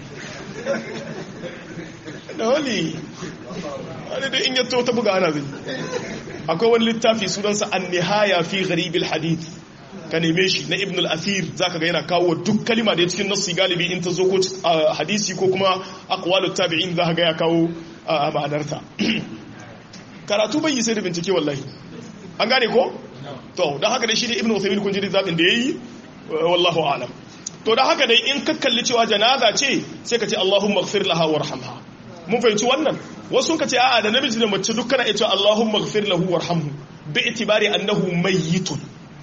da wani wani da in yato ta buga ana zai akwai wani littafi sunansa an nihaya fi gharibin hadith ka neme shi na ibn al-athir za ka ga yana kawo duk kalima da ya cikin nassi galibi in ta zo ko hadisi ko kuma aqwalut tabi'in za ka ga ya kawo ma'anarta karatu bai yi sai da bincike wallahi an gane ko to don haka dai shi da ibn usaymin kun ji zaɓin da yayi wallahu a'lam to da haka dai in ka kalli cewa janaza ce sai ka ce Allahumma ighfir laha warhamha mun fahimci wannan wasu ka ce a'a da namiji da mace duk kana iya cewa Allahumma ighfir lahu warhamhu bi itibari annahu mayyitun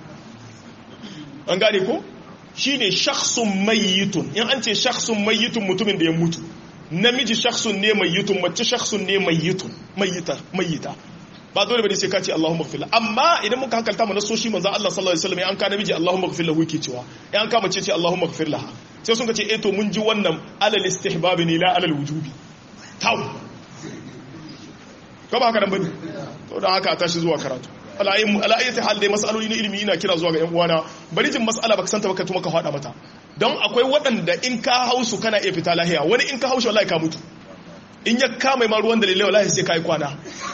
an gane ko shine shakhsun mayyitun in an ce shakhsun mayyitun mutumin da ya mutu namiji shakhsun ne mayyitun mace shakhsun ne mayyitun mayyita mayyita ba dole bane sai ka ce Allahumma ighfir amma idan muka hankalta mu nasoshi manzo Allah sallallahu alaihi wasallam an ka namiji Allahumma ighfir lahu yake cewa an ka mace ce Allahumma ighfir laha sai sun ka ce eh to mun ji wannan alal istihbab ne la alal wujubi taw ko ba haka nan bane to da haka a tashi zuwa karatu ala'ayyata hal dai mas'aloli na ilimi ina kira zuwa ga yan uwana bari jin mas'ala baka santa baka tuma ka faɗa mata don akwai waɗanda in ka hausu kana iya fita lahiya wani in ka haushi wallahi ka mutu in ya kama ma ruwan dalilai wallahi sai ka yi kwana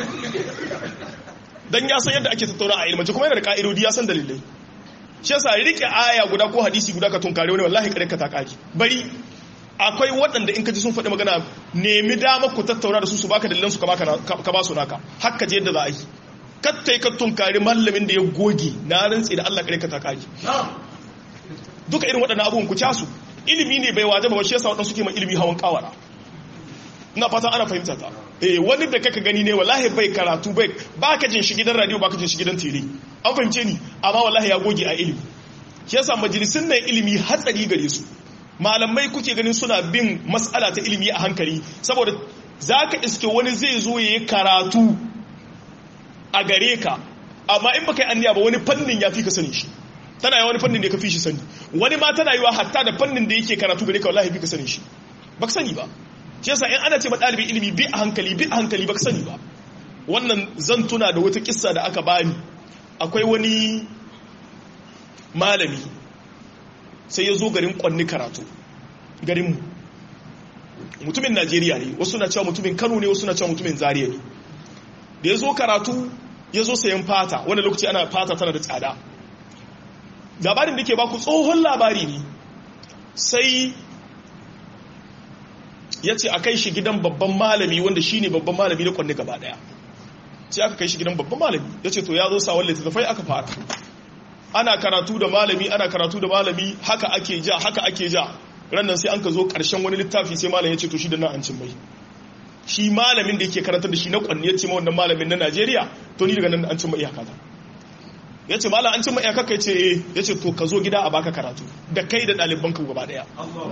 dan ya san yadda ake tattauna a ilmance kuma yana da ka'idodi ya san dalilai shi yasa rike aya guda ko hadisi guda ka tunkare wani wallahi kare ka ta kaki bari akwai waɗanda in ka ji sun faɗi magana nemi dama ku tattauna da su su baka dalilan su ka ba su naka haka je yadda za a yi kattai ka tunkari mallamin da ya goge na rantsi da Allah kare ka ta kaki duka irin waɗannan abubuwan ku casu ilimi ne bai wajaba ba shi yasa waɗansu ke ma ilimi hawan kawara ina fatan ana fahimta ta eh wani da kaka gani ne wallahi bai karatu bai baka jin shi gidan radio baka jin shi gidan tele an fahimce ni amma wallahi ya goge a ilimi shi yasa majalisun nan ilimi hatsari gare su malamai kuke ganin suna bin mas'ala ta ilimi a hankali saboda zaka iske wani zai zo yayi karatu a gare ka amma in baka yi anniya ba wani fannin ya fi ka sani shi tana yi wani fannin da ka fi shi sani wani ma tana yi wa hatta da fannin da yake karatu gare ka wallahi fi ka sani shi baka sani ba shi yasa in ana ce ɗalibin ilimi bi a hankali bi a hankali baka sani ba wannan zan tuna da wata kissa da aka bani akwai wani malami sai ya zo garin kwanni karatu garinmu mutumin najeriya ne wasu na cewa mutumin kano ne wasu na cewa mutumin zariya ne da ya zo karatu ya zo sayan fata wanda lokaci ana fata tana da tsada labarin da ke baku tsohon labari ne sai ya ce a kai shi gidan babban malami wanda shi ne babban malami na kwanne gaba daya sai aka kai shi gidan babban malami ya ce to ya zo sawon littattafai aka fara ana karatu da malami ana karatu da malami haka ake ja haka ake ja rannan sai an ka zo karshen wani littafi sai malam ya ce to shi da nan an cin mai shi malamin da yake karantar da shi na kwanne ya ce ma wannan malamin na najeriya to ni daga nan an cin mai iyaka ta ya ce malam an cin mai iyaka kai ce eh ya ce to ka zo gida a baka karatu da kai da ɗaliban ka gaba daya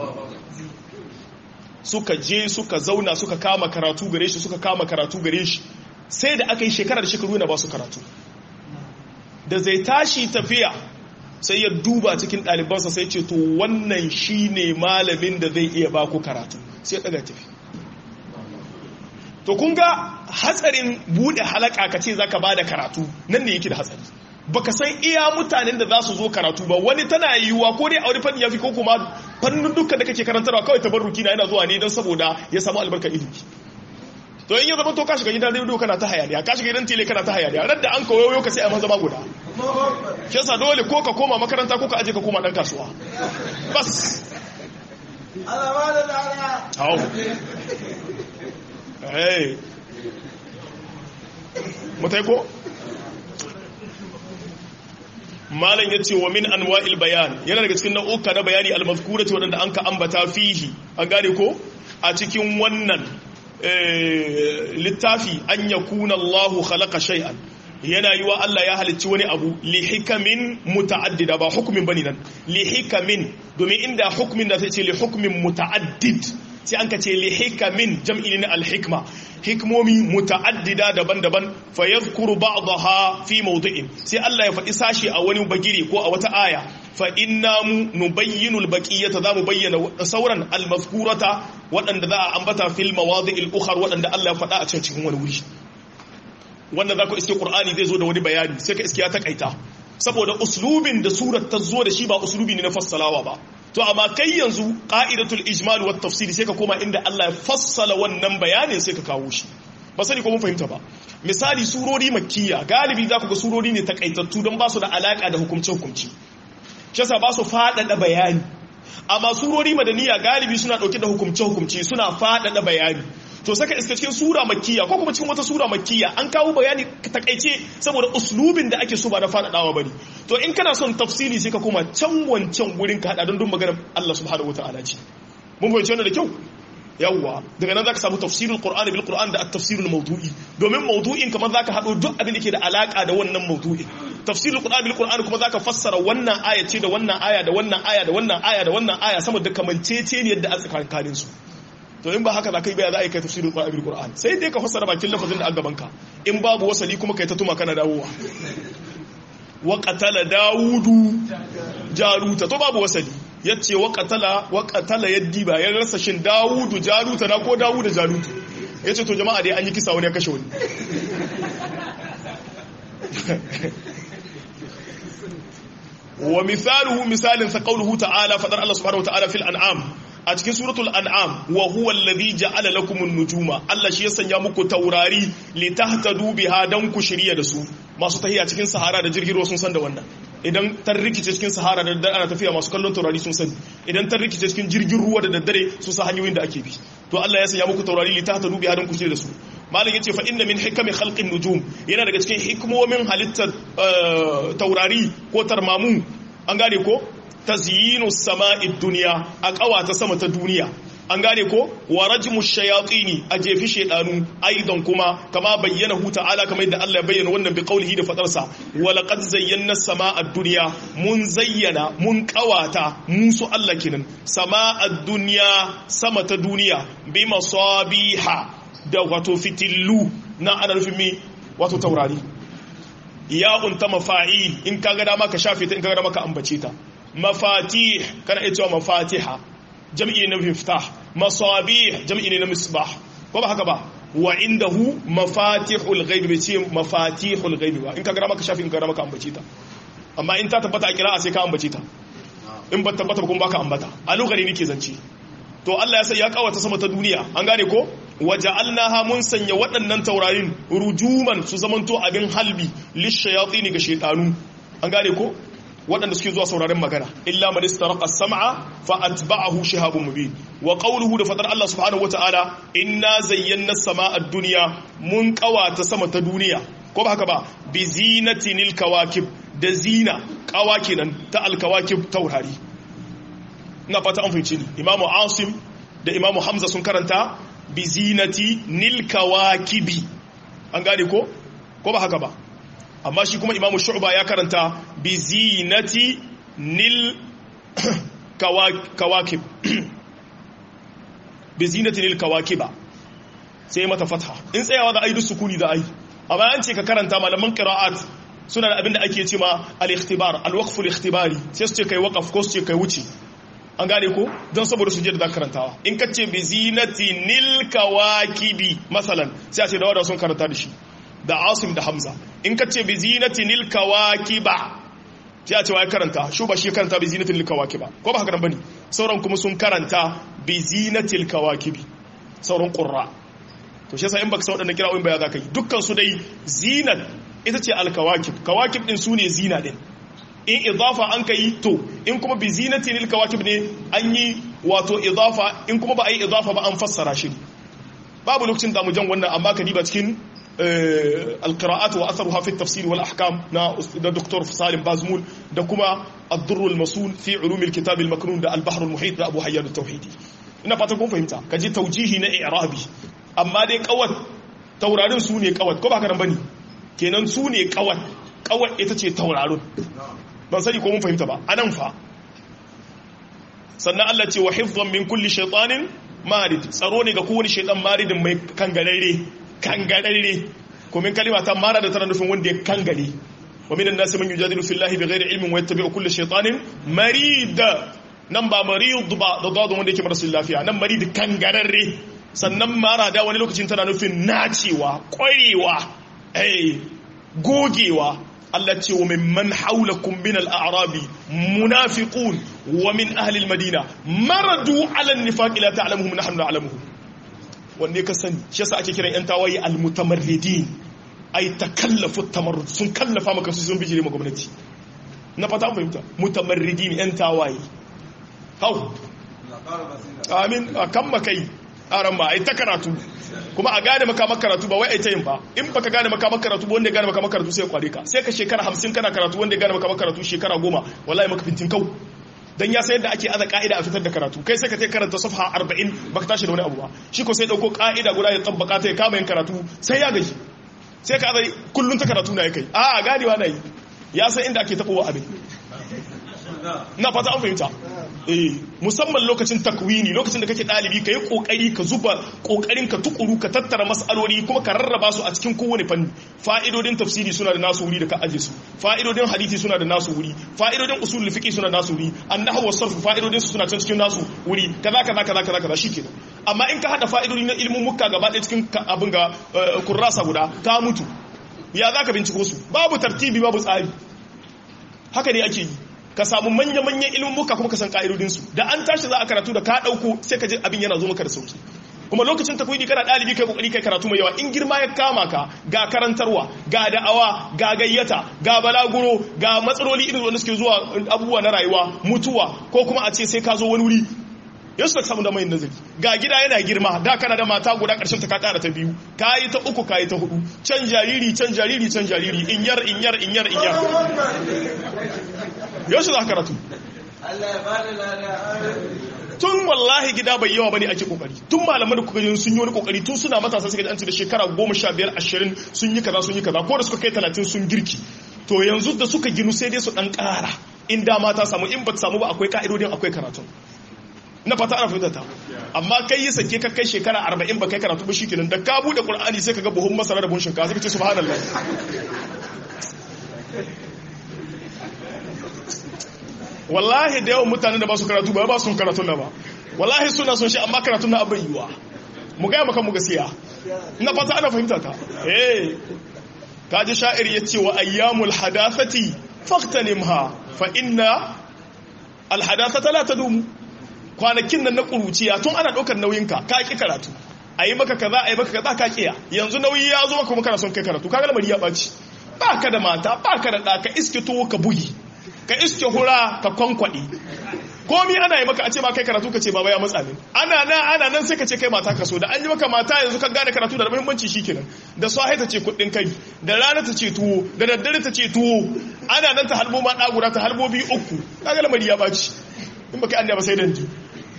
suka je suka zauna suka kama karatu gare shi suka kama karatu gare shi sai da aka yi shekarar shekaru yana ba su karatu da zai tashi tafiya sai ya duba cikin ɗalibansa sai ce to wannan shi ne malamin da zai iya ba ku karatu sai ya ɗaga tafi to kun ga hatsarin buɗe halaka ka ce za ka ba da karatu nan ne yake da hatsari baka san iya mutanen da za su zo karatu ba wani tana yiwuwa ko dai a wani fanni ya fi ko kuma fannin dukkan da kake karantarwa kawai tabarruki na yana zuwa ne don saboda ya samu albarkar ilimi to in ya zama to ka shiga gidan rediyo kana ta hayaniya ka shiga gidan tele kana ta hayaniya ran da an kawo ka sai a maza guda shi yasa dole ko ka koma makaranta ko ka aje ka koma dan kasuwa bas hau hey mutai ko malam ya ce wa min anwa'il bayan yana daga cikin nau'uka na bayani al-mazkurati wadanda an ka ambata fihi an gane ko a cikin wannan littafi an yakuna Allahu khalaqa shay'an yana yiwa Allah ya halicci wani abu li hikamin muta'addida ba hukumin bane nan li hikamin domin inda hukumin da sai ce li hukmin muta'addid sai an ka ce li hikamin jam'i ne al-hikma hikmomi muta'addida daban-daban fa yadhkuru ba'daha fi mawdi'in sai Allah ya faɗi sashi a wani bagire ko a wata aya fa inna nubayyinu al-baqiyata za mu bayyana sauran al-mazkurata waɗanda za a ambata fil mawadi'il ukhar waɗanda Allah ya faɗa a cikin wani wuri wanda za ku iske Qur'ani zai zo da wani bayani sai ka iske ya takaita saboda uslubin da surar ta zo da shi ba uslubi ne na fassalawa ba to amma kai yanzu qa'idatul ijmal wat tafsir sai ka koma inda Allah ya fassala wannan bayanin sai ka kawo shi ba sani ko mun fahimta ba misali surori makkiya galibi za ku ga surori ne takaitattu don ba su da alaka da hukumce hukumci shi yasa ba su faɗaɗa bayani amma surori madaniya galibi suna ɗauke da hukumce hukumci suna faɗaɗa bayani to saka iska cikin sura makkiya ko kuma cikin wata sura makkiya an kawo bayani takaice saboda uslubin da ake so ba na faɗaɗawa bane to in kana son tafsiri sai ka koma can wancan gurin ka hada don dun maganar Allah subhanahu wataala ce mun fahimci wannan da kyau yawwa daga nan zaka samu tafsirul qur'ani bil qur'an da at-tafsirul mawdu'i domin mawdu'in kamar zaka hado duk abin da ke da alaka da wannan mawdu'in tafsirul qur'ani bil qur'ani kuma zaka fassara wannan aya ce da wannan aya da wannan aya da wannan aya da wannan aya sama da kamancece ne yadda a tsakanin su to in ba haka za ka yi baya za a yi kai tafsirin qur'ani bil qur'an sai dai ka fassara bakin lafazin da a gaban ka in babu wasali kuma kai ta tuma kana dawowa wa qatala daudu jaruta to babu wasali yace wa qatala wa qatala yaddi ba ya rasa shin daudu jaruta na ko daudu jaruta yace to jama'a dai an yi kisa wani ya kashe wani wa misaluhu misalin sa qawluhu ta'ala fadar Allah subhanahu wa ta'ala fil an'am a cikin suratul an'am wa huwa alladhi ja'ala lakum an-nujuma Allah shi ya sanya muku taurari li tahtadu biha dan ku shirya da su masu tahiya cikin sahara da jirgin ruwa sun san da wannan idan tar rikice cikin sahara da daddare ana tafiya masu kallon taurari sun sani idan tar rikice cikin jirgin ruwa da daddare sun san hanyoyin da ake bi to Allah ya sanya muku taurari li tahtadu biha dan ku shirya da su malam yace fa inna min hikami khalqin nujum yana daga cikin hikmomin halittar taurari ko tarmamu an gane ko tazyinu sama'id dunya a kawata sama ta duniya an gane ko wa rajmu shayatini a jefi shedanu aidan kuma kama bayyana hu ta'ala kamar yadda Allah ya bayyana wannan bi qaulihi da fadarsa wa laqad zayyana sama'ad dunya mun zayyana mun kawata musu Allah kenan sama'ad dunya sama ta duniya bi masabiha da wato fitillu na ana nufin mi wato taurari ya unta mafa'il in kaga dama ka shafe ta in kaga dama ka ambace ta mafatih kana iya cewa mafatiha jam'i ne na miftah masabih jam'i ne na misbah ko ba haka ba wa indahu mafatihul ghaib bai ce mafatihul ghaib ba in kaga dama ka shafe in kaga dama ka ambace ta amma in ta tabbata a kira'a sai ka ambace ta in ba tabbata ba kuma baka ambata a lokacin nake zance to Allah ya sai ya kawata sama ta duniya an gane ko waja'alnaha mun sanya waɗannan taurarin rujuman su zamanto abin halbi lishayatin ga shaytanu an gane ko waɗanda suke zuwa sauraren magana illa man istaraqa as-sam'a fa atba'ahu shihabun mubin wa qawluhu da fadar Allah subhanahu wata'ala inna zayyana as-sama'a ad-dunya mun kawata sama ta duniya ko ba haka ba bi zinatinil kawakib da zina kawa kenan ta al-kawakib taurari ina fata an fahimci ni imamu asim da imamu hamza sun karanta bi zinati nil kawakibi an gane ko ko ba haka ba amma shi kuma imamu shu'ba ya karanta bi zinati nil kawakib bi zinati nil kawakiba sai mata fatha in tsayawa da aidu sukuni da ai amma an ce ka karanta malaman qira'at suna da abinda ake cewa al-ikhtibar al-waqf al-ikhtibari sai su ce kai waqaf ko su ce kai wuce an gane ko don saboda su je da karantawa in ka ce bi zinati nil kawakibi masalan sai a ce da wada sun karanta da shi da asim da hamza in ka ce bi zinati nil kawakiba sai a ce wa karanta shu ba shi karanta bi zinati nil kawakiba ko ba haka nan bane sauran kuma sun karanta bi zinatil kawakibi sauran qurra to shi yasa in baka san wadannan kira'o'in ba ya zaka yi dukkan su dai zinat ita ce al kawakib kawakib din su ne zina din in idafa an ka yi to in kuma bi zinati lil kawakib ne an yi wato idafa in kuma ba a yi idafa ba an fassara shi babu lokacin da mu jan wannan amma ka diba cikin alqira'at wa atharuha fi at-tafsir wal ahkam na da Dr. Salim Bazmul da kuma ad-durr al-masul fi ulum al-kitab al-maknun da al-bahr al-muhit da Abu Hayyan at-Tauhidi ina fata kun fahimta kaji taujihi na i'rabi amma dai kawat taurarin su ne kawat ko ba ka nan bane kenan su ne kawat kawat ita ce taurarin ban sani ko mun fahimta ba anan fa sannan Allah ce wa hifdhan min kulli shaytanin marid tsaro ne ga kowane shaytan maridin mai kangararre kangararre ko min kalima ta mara da tana nufin wanda ya kangare wa minan nasi man yujadilu fillahi bighairi ilmin wa yattabi'u kulli shaytanin marid nan ba marid ba da dadu wanda yake marasu lafiya nan marid kangararre sannan mara da wani lokacin tana nufin nacewa kwarewa eh gogewa Allah ce wa mimman haulakum min al-a'rabi munafiqun wa min ahli al-madina maradu ala an-nifaq la ta'lamuhum nahnu na'lamuhum wanne ka sani shi yasa ake kiran yan tawaye al-mutamarridin ay takallafu at-tamarrud sun kallafa maka su sun bijire ma gwamnati na fata fahimta mutamarridin yan tawaye hau amin kan makai aran ba ai ta karatu kuma a gane makamar karatu ba wai ai ta yin ba in baka gane makamar karatu ba wanda ya gane makamar karatu sai ya kware ka sai ka shekara hamsin kana karatu wanda ya gane makamar karatu shekara goma wallahi maka fintin kau dan ya sayar da ake aza ka'ida a fitar da karatu kai sai ka tai karanta safha 40 baka tashi da wani abu ba shi ko sai dauko ka'ida guda ya tabbaka ta ya kama yin karatu sai ya gaji sai ka azai kullun ta karatu na ya kai a ganewa na yi ya san inda ake tabowa abin na fata an fahimta eh musamman lokacin takwini lokacin da kake dalibi ka yi kokari ka zuba kokarin ka tukuru ka tattara mas'aloli kuma ka rarraba su a cikin kowane fanni fa'idodin tafsiri suna da nasu wuri da ka aje su fa'idodin hadisi suna da nasu wuri fa'idodin usulul fiqh suna da nasu wuri annahu was sarf fa'idodin su suna can cikin nasu wuri kaza kaza kaza kaza kaza shikenan amma in ka hada fa'idodi na ilmin mukka gaba ɗaya cikin abin ga kurrasa guda ka mutu ya za ka binciko su babu tartibi babu tsari haka ne ake yi ka samu manya-manyan ilmuka kuma ka san ka'idodinsu da an tashi za a karatu da ka ɗauko sai ka ji abin yana zo maka da sauki kuma lokacin takwidi kana ɗalibi kai kokari kai karatu mai yawa in girma ya kama ka ga karantarwa ga da'awa ga gayyata ga balaguro ga matsaloli irin wanda suke zuwa abubuwa na rayuwa mutuwa ko kuma a ce sai ka zo wani wuri yanzu da samu da mai nazari ga gida yana girma da kana da mata guda karshen ta ka kara ta biyu ka yi ta uku ka yi ta hudu can jariri can jariri can jariri in yar in yar in yar in yar yanzu za ka karatu tun wallahi gida bai yawa bane ake kokari tun malaman da kuka yi sun yi wani kokari tun suna matasa suka ji an ce da shekara goma sha biyar ashirin sun yi kaza sun yi kaza ko da suka kai talatin sun girki to yanzu da suka ginu sai dai su dan kara in dama ta samu in ba ta samu ba akwai ka'idodin akwai karatu na fata ana fahimta ta amma kai yi sake ka kai shekara arba'in ba kai karatu ba shikenan da ka bude qur'ani sai ka ga buhun masara da buhun shinkafa sai ka ce subhanallah wallahi da yawan mutanen da ba su karatu ba ba su karatu na ba wallahi suna son shi amma karatu na abin yiwa mu gaya maka mu gaskiya na fata ana fahimta ta eh kaji sha'ir ya ce wa ayyamul hadathati faqtanimha fa inna al hadathata la tadumu kwanakin nan na kuruciya tun ana daukar nauyinka ka ki karatu ayi maka kaza ayi maka kaza ka kiya yanzu nauyi ya zo maka kuma kana son kai karatu kaga lamari ya baci baka da mata baka da ɗa ka iske tuwo ka bugi ka iske hura ka kwankwaɗe komi ana yi maka a ce ma kai karatu ka ce baba ya matsa min ana nan ana nan sai ka ce kai mata ka so da an yi maka mata yanzu ka gane karatu da muhimmanci shikenan da sahi ta ce kuɗin kai da rana ta ce tuwo da daddare ta ce tuwo ana nan ta halbo ma ɗagura ta halbo biyu uku kaga lamari ya baci in baka an ba sai danji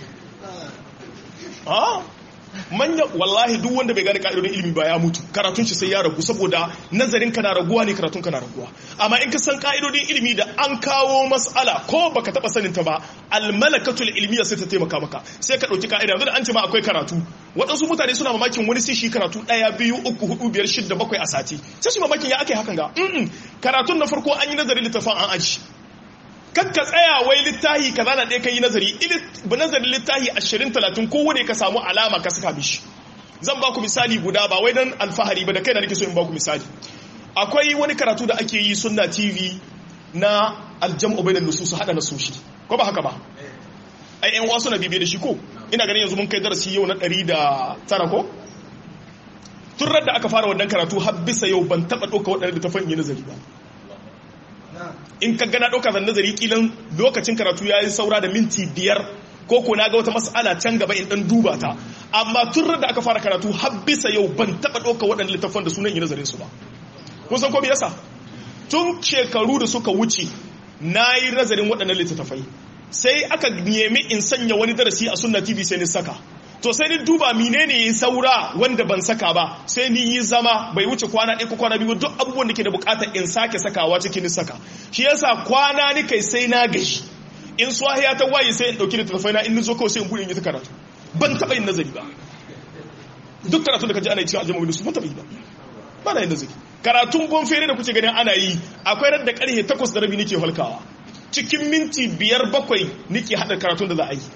manya wallahi duk wanda bai gane ka'idodin ilimi ba ya mutu karatun shi sai ya ragu saboda nazarin ka na raguwa ne karatun ka na raguwa amma in ka san ka'idodin ilimi da an kawo mas'ala ko baka taba sanin ta ba almalakatul ilmiya sai ta taimaka maka sai ka dauki ka'ida yanzu da an ce ma akwai karatu waɗansu mutane suna mamakin wani sai shi karatu ɗaya biyu uku hudu biyar shidda bakwai a sati sai su mamakin ya ake hakan ga karatun na farko an yi nazarin littafin an aji kakka tsaya wai littahi kaza na ɗaya ka yi nazari nazarin littahi ashirin talatin kowane ka samu alama ka saka mishi zan ba ku misali guda ba wai don alfahari ba da kai da nake so in ba ku misali akwai wani karatu da ake yi sunna tv na aljam'u bainan nusus hada nasoshi ko ba haka ba ai yan wasu na bibiye da shi ko ina ganin yanzu mun kai darasi yau na ɗari da tara ko tun da aka fara wannan karatu har bisa yau ban taɓa ɗauka waɗanda da ta fanyi nazari ba in ka gana ɗauka zan nazari kilan lokacin karatu ya yi saura da minti biyar ko ko na ga wata mas'ala can gaba in ɗan duba ta amma tun da aka fara karatu har bisa yau ban taɓa ɗauka waɗanda littafan da sunan yi nazarin su ba kun san ko me yasa tun shekaru da suka wuce na yi nazarin waɗannan littattafai sai aka nemi in sanya wani darasi a sunna tv sai ni saka to sai ni duba menene ya saura wanda ban saka ba sai ni yi zama bai wuce kwana ɗaya ko kwana biyu duk abubuwan da ke da bukatar in sake sakawa cikin ni saka shi yasa kwana ni kai sai na gashi in swahiya ta waye sai in ɗauki littattafai na in ni zo kawai sai in buɗe in yi ta karatu ban taɓa yin nazari ba duk karatu da kaji ana yi cikin aljama'a su ban taɓa yi ba ba na yin nazari karatun bonfere da kuke ganin ana yi akwai ran da karhe takwas da rabi nake halkawa cikin minti biyar bakwai nake hada karatun da za a yi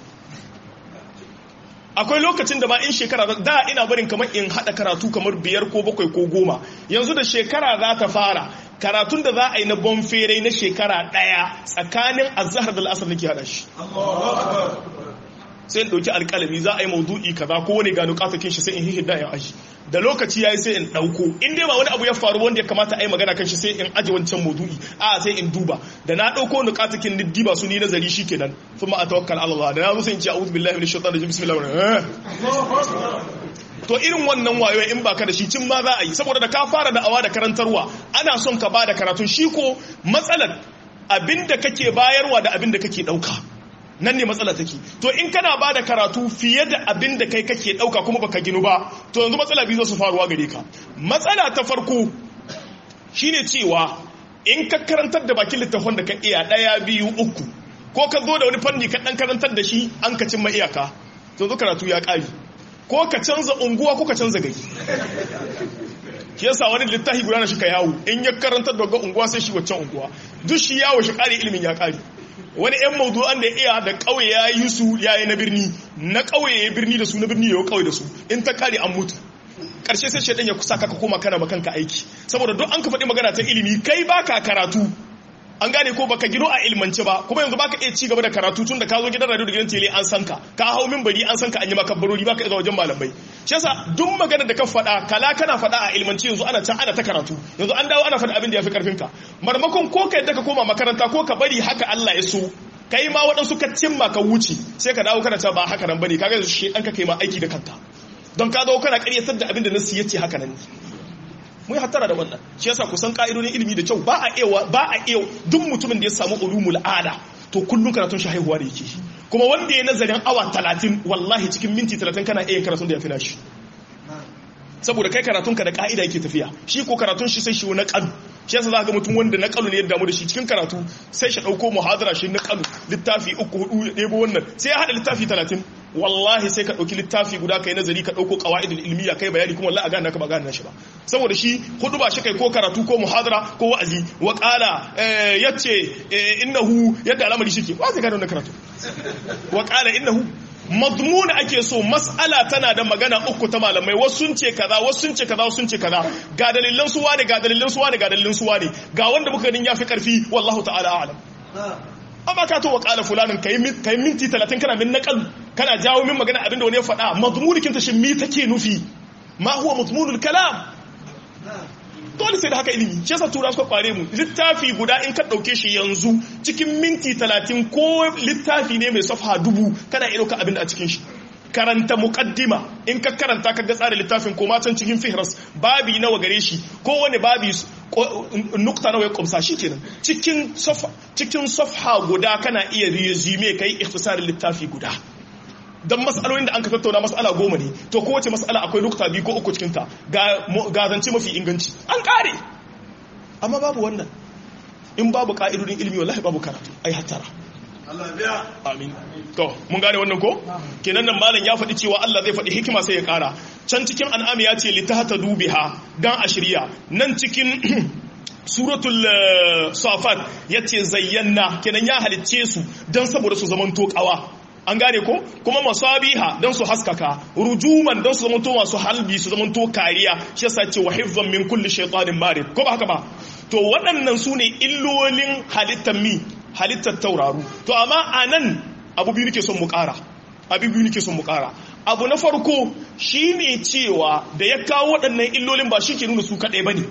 akwai lokacin da ba in shekara da ina barin kamar in hada karatu kamar biyar ko bakwai ko goma yanzu da shekara za ta fara karatun da za a yi na bonfere na shekara daya tsakanin azhar da al'asar nake hada shi sai in ɗauki alƙalami za a yi maudu'i kaza ko wani gano katakin shi sai in hihida in aji da lokaci yayi sai in ɗauko in dai ba wani abu ya faru wanda ya kamata a yi magana kan shi sai in aji wancan maudu'i a sai in duba da na ɗauko wani katakin ni diba su ni nazari shi kenan sun ma a tawakkal Allah da na zo sai in ce a'udhu billahi minash shaitanir rajim bismillahir to irin wannan wayo in baka da shi cin ma za a yi saboda da ka fara da awa da karantarwa ana son ka ba da karatun shi ko matsalar abinda kake bayarwa da abinda kake ɗauka nan ne matsala take to in kana ba da karatu fiye da abin da kai kake ɗauka kuma baka ginu ba to yanzu matsala biyu su faruwa gare ka matsala ta farko shine cewa in ka karantar da bakin littafin da ka iya ɗaya biyu uku ko ka zo da wani fanni ka ɗan karantar da shi an ka cimma iyaka to zo karatu ya ƙari ko ka canza unguwa ko ka canza gari shi yasa wani littafi guda na shi ka yawo in ya karantar da unguwa sai shi waccan unguwa duk shi yawo shi ƙari ilimin ya ƙari wani 'yan maudu'an da iya da ƙauye ya yi su ya yi na birni na ƙauye ya birni da su na birni ya yi ƙauye da su in ta kare an mutu karshe sai shaidan ya kusa ka koma kana makanka aiki saboda duk an ka faɗi magana ta ilimi kai baka karatu an gane ko baka gino a ilmance ba kuma yanzu baka iya ci gaba da karatu tun da ka zo gidan radio da gidan tele an san ka ka hau minbari an san ka an yi maka barori baka iya wajen malamai shi yasa duk magana da ka faɗa kala kana faɗa a ilmance yanzu ana can ana ta karatu yanzu an dawo ana faɗa abin da ya fi karfin ka marmakon ko ka yadda ka koma makaranta ko ka bari haka Allah ya so kai ma waɗansu ka cimma ka wuce sai ka dawo kana ta ba haka nan bane kaga yanzu shi ɗan ka kai ma aiki da kanka don ka zo kana ƙaryatar da abin da nasu yace haka nan mu hattara da wannan shi yasa kusan ka'idodin ilimi da kyau ba a iya ba a iya duk mutumin da ya samu ulumul ada to kullun karatun shi haihuwa da yake kuma wanda ya nazarin awa 30 wallahi cikin minti 30 kana iya karatun da ya fina shi saboda kai karatun ka da ka'ida yake tafiya shi ko karatun shi sai shi na kalu shi yasa za ga mutum wanda na kalu ne ya damu da shi cikin karatu sai shi dauko muhadara shi na kalu littafi uku hudu ya ɗebo wannan sai ya hada littafi 30 wallahi sai ka ɗauki littafi guda kai nazari ka ɗauko ƙawa'idul ilmiya kai bayani kuma wallahi a gane ka ba gane shi ba saboda shi hudu ba shi kai ko karatu ko muhadara ko wa'azi wa qala yace innahu yadda al'amari shike wa zai gane wannan karatu wa qala innahu madmun ake so mas'ala tana da magana uku ta malamai wasu sun ce kaza wasu sun ce kaza wasu sun ce kaza ga dalilan su wane ga dalilan su wane ga dalilan su wane ga wanda muka ganin yafi karfi wallahu ta'ala a'lam amma ka to wa qala fulanin kai kai minti 30 kana min naqal kana jawo min magana abinda wani ya faɗa mazmunikin ta shin mi take nufi ma huwa mazmunul kalam dole sai da haka ilimi shi yasa tura suka kware mu littafi guda in ka dauke shi yanzu cikin minti 30 ko littafi ne mai safha dubu kana iya dauka abinda a cikin shi karanta muqaddima in ka karanta ka ga tsarin littafin ko matan cikin fihras babi nawa gare shi ko wani babi nukta nawa ya kumsa shi kenan cikin safha cikin safha guda kana iya resume kai ikhtisarin littafi guda don matsalolin da an ka tattauna matsala goma ne to kowace matsala akwai nukta biyu ko uku cikinta ga zance mafi inganci an kare amma babu wannan in babu ka'idodin ilimi wallahi babu karatu ai hattara amin to mun gane wannan ko kenan nan malam ya faɗi cewa Allah zai faɗi hikima sai ya ƙara can cikin an'ami ya ce litahta dubiha dan a shirya nan cikin suratul safat yace zayyana kenan ya halicce su dan saboda su zaman tokawa an gane ko kuma masabiha don su haskaka rujuman don su zamanto masu halbi su zamanto kariya shi yasa ce wa hifzan min kulli shaytanin marid ko ba haka ba to waɗannan su ne illolin halittar mi halittar tauraru to amma anan abu biyu nake son mu ƙara abu biyu nake son mu ƙara abu na farko shine cewa da ya kawo waɗannan illolin ba shi ke nuna su kaɗai bane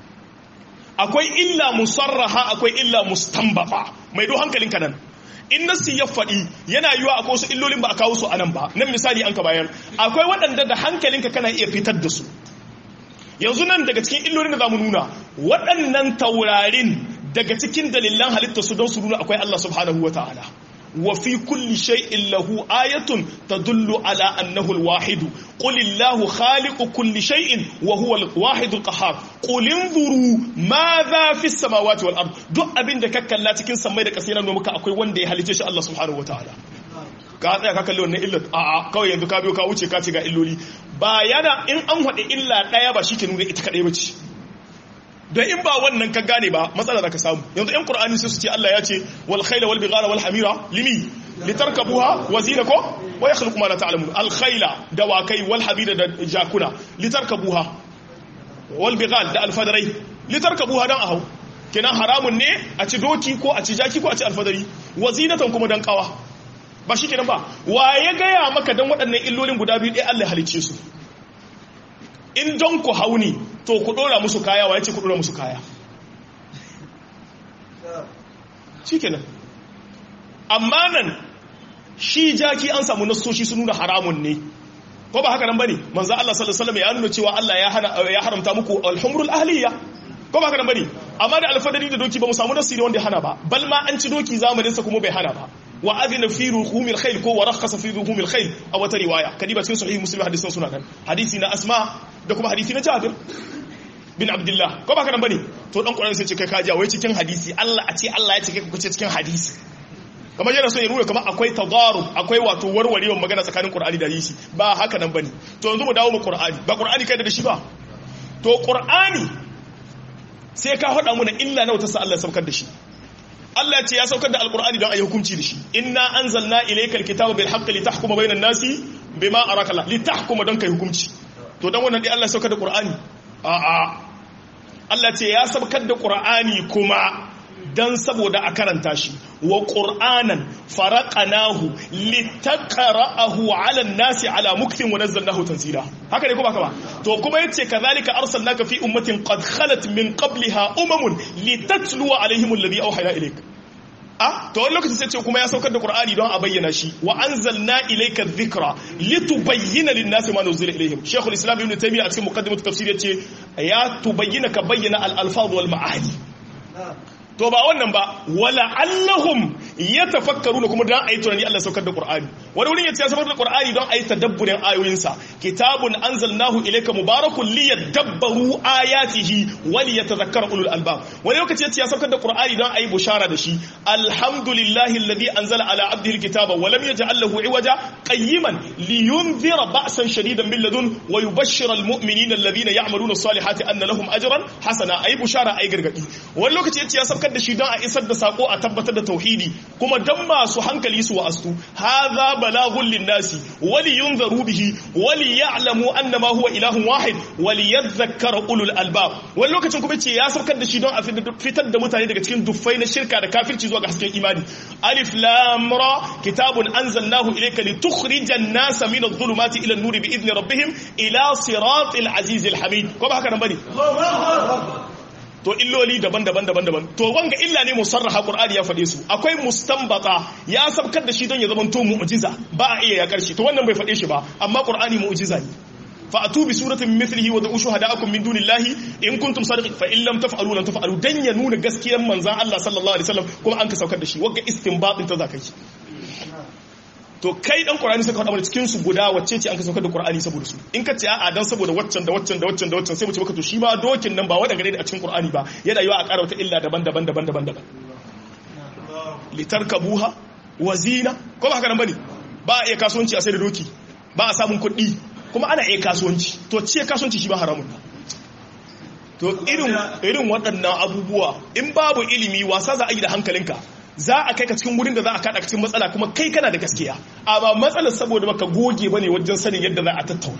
akwai illa musarraha akwai illa mustanbata mai do hankalinka nan in nasi ya faɗi yana yiwa akwai wasu illolin ba a kawo su a nan ba nan misali an ka bayan akwai waɗanda da hankalinka kana iya fitar da su yanzu nan daga cikin illolin da za mu nuna waɗannan taurarin daga cikin dalilan halitta su don su nuna akwai Allah subhanahu wa ta'ala wa fi kulli shay'in lahu ayatun tadullu ala annahu al-wahid qul illahu khaliqu kulli shay'in wa huwa al-wahid al-qahhar qul inzuru madha fi as-samawati wal ard duk abin da ka kalla cikin samai da kasai nan muka akwai wanda ya halice shi Allah subhanahu wa ta'ala ka tsaya ka kalli wannan illat a a kawai yanzu ka biyo ka wuce ka ce ga illoli ba yana in an hade illa daya ba shike nuna ita kadai bace don in ba wannan ka gane ba matsala za ka samu yanzu yan qur'ani sai su ce Allah ya ce wal khayla wal bighala wal hamira limi litarkabuha wa zina ko wa yakhluqu ma la ta'lamun al khayla dawakai wal habira da jakuna litarkabuha wal bighal da al fadarai litarkabuha dan ahau kenan haramun ne a ci doki ko a ci jaki ko a ci alfadari wa zinatan kuma dan kawa ba shi kenan ba wa ya gaya maka dan waɗannan illolin guda biyu ɗaya Allah ya halicce su in don ku hauni to ku dora musu kaya wa yace ku dora musu kaya shikenan amma nan shi jaki an samu nasoshi sun nuna haramun ne ko ba haka nan bane manzo Allah sallallahu alaihi wasallam ya nuna cewa Allah ya hana ya haramta muku al-humrul ahliya ko ba haka nan bane amma da alfadari da doki ba mu samu nasiri wanda ya hana ba bal ma an ci doki zamanin sa kuma bai hana ba wa adina fi ruhumil khayl ko wa rakhasa fi ruhumil khayl a wata riwaya kadiba cikin sahih muslim hadisin suna nan hadisi na asma da kuma hadisi na jabir bin abdullah ko ba kana bane to dan qur'ani sai ce kai kaji wai cikin hadisi Allah a ce Allah ya ce kai ku ce cikin hadisi kamar yana so ya nuna kamar akwai tadarub akwai wato warwarewar magana tsakanin qur'ani da hadisi ba haka nan bane to yanzu mu dawo mu qur'ani ba qur'ani kai da shi ba to qur'ani sai ka hada mu na illa nawa ta sa Allah saukar da shi Allah ce ya saukar da alkur'ani don a yi hukunci da shi inna anzalna ilaykal kitaba bil haqqi litahkuma bainan nasi bima araka Allah litahkuma don kai hukunci to dan wannan dai Allah saukar da Qur'ani a a Allah ce ya saukar da Qur'ani kuma dan saboda a karanta shi wa qur'anan faraqanahu litaqra'ahu 'ala an-nasi 'ala muktin wa nazzalnahu tanzila haka ne ko baka ba to kuma yace kadhalika arsalnaka fi ummatin qad khalat min qabliha umamun litatluwa 'alayhim alladhi awhayna ilayka a to wani lokaci sai ce kuma ya saukar da qur'ani don a bayyana shi wa anzalna ilayka dhikra litubayyana lin-nasi ma nuzila ilayhim shaykhul islam ibn taymiyyah a cikin muqaddimat tafsir yace ya tubayyana ka bayyana al-alfaz wal ma'ani to ba wannan ba wala allahum yatafakkaruna kuma dan ayi tunani Allah saukar da Qur'ani wani wurin yace ya saukar da Qur'ani don ayi tadabburin ayoyinsa kitabun anzalnahu ilayka mubarakun liyadabbaru ayatihi wa liyatadhakkara ulul albab wani lokaci yace ya saukar da Qur'ani don ayi bushara da shi alhamdulillahi alladhi anzala ala abdihi alkitaba wa lam yaj'al lahu iwaja qayyiman liyunzira ba'san shadidan min ladun wa yubashshira almu'minina alladhina ya'maluna as-salihati anna lahum ajran hasana ayi bushara ayi gargadi wani lokaci yace ya saukar da shi don a isar da sako a tabbatar da tauhidi kuma dan masu hankali su wa'astu hadha balaghun linnasi wali yunzaru bihi wali ya'lamu annama huwa ilahun wahid wali yadhakkara ulul albab wani lokacin kuma ce ya saukar da shi don a fitar da mutane daga cikin duffai na shirka da kafirci zuwa ga hasken imani alif lam ra kitabun anzalnahu ilayka litukhrijan nasa min adh-dhulumati ila an-nuri bi idni rabbihim ila siratil azizil hamid ko ba haka nan bane to illoli daban-daban daban-daban to wanga illa ne musarraha qur'ani ya faɗe su akwai mustanbata ya sabkar da shi don ya zama to mu'jiza ba a iya ya karshe to wannan bai faɗe shi ba amma qur'ani mu'jiza ne fa atu bi suratin mithlihi wa da'u shuhada'akum min dunillahi in kuntum sadiqin fa in lam taf'alu lan taf'alu dan ya nuna gaskiyar manzon Allah sallallahu alaihi wasallam kuma an ka saukar da shi wanga istinbatin ta zakai to kai dan qur'ani sai ka faɗa mana cikin su guda wacce ce an ka saukar da qur'ani saboda su in ka ce a'a dan saboda waccan da waccan da waccan da waccan sai mu ce maka to shi ma dokin nan ba wanda gare da a cikin qur'ani ba yana yiwa a ƙara wata illa daban-daban daban-daban daban litarkabuha wazina ko ba haka nan bane ba a iya kasuwanci a sai da doki ba a samun kuɗi kuma ana iya kasuwanci to ce kasuwanci shi ba haramun to irin irin waɗannan abubuwa in babu ilimi wasa za a yi da hankalinka za a kai ka cikin wurin da za a kada cikin matsala kuma kai kana da gaskiya amma matsalar saboda baka goge bane wajen sanin yadda za a tattauna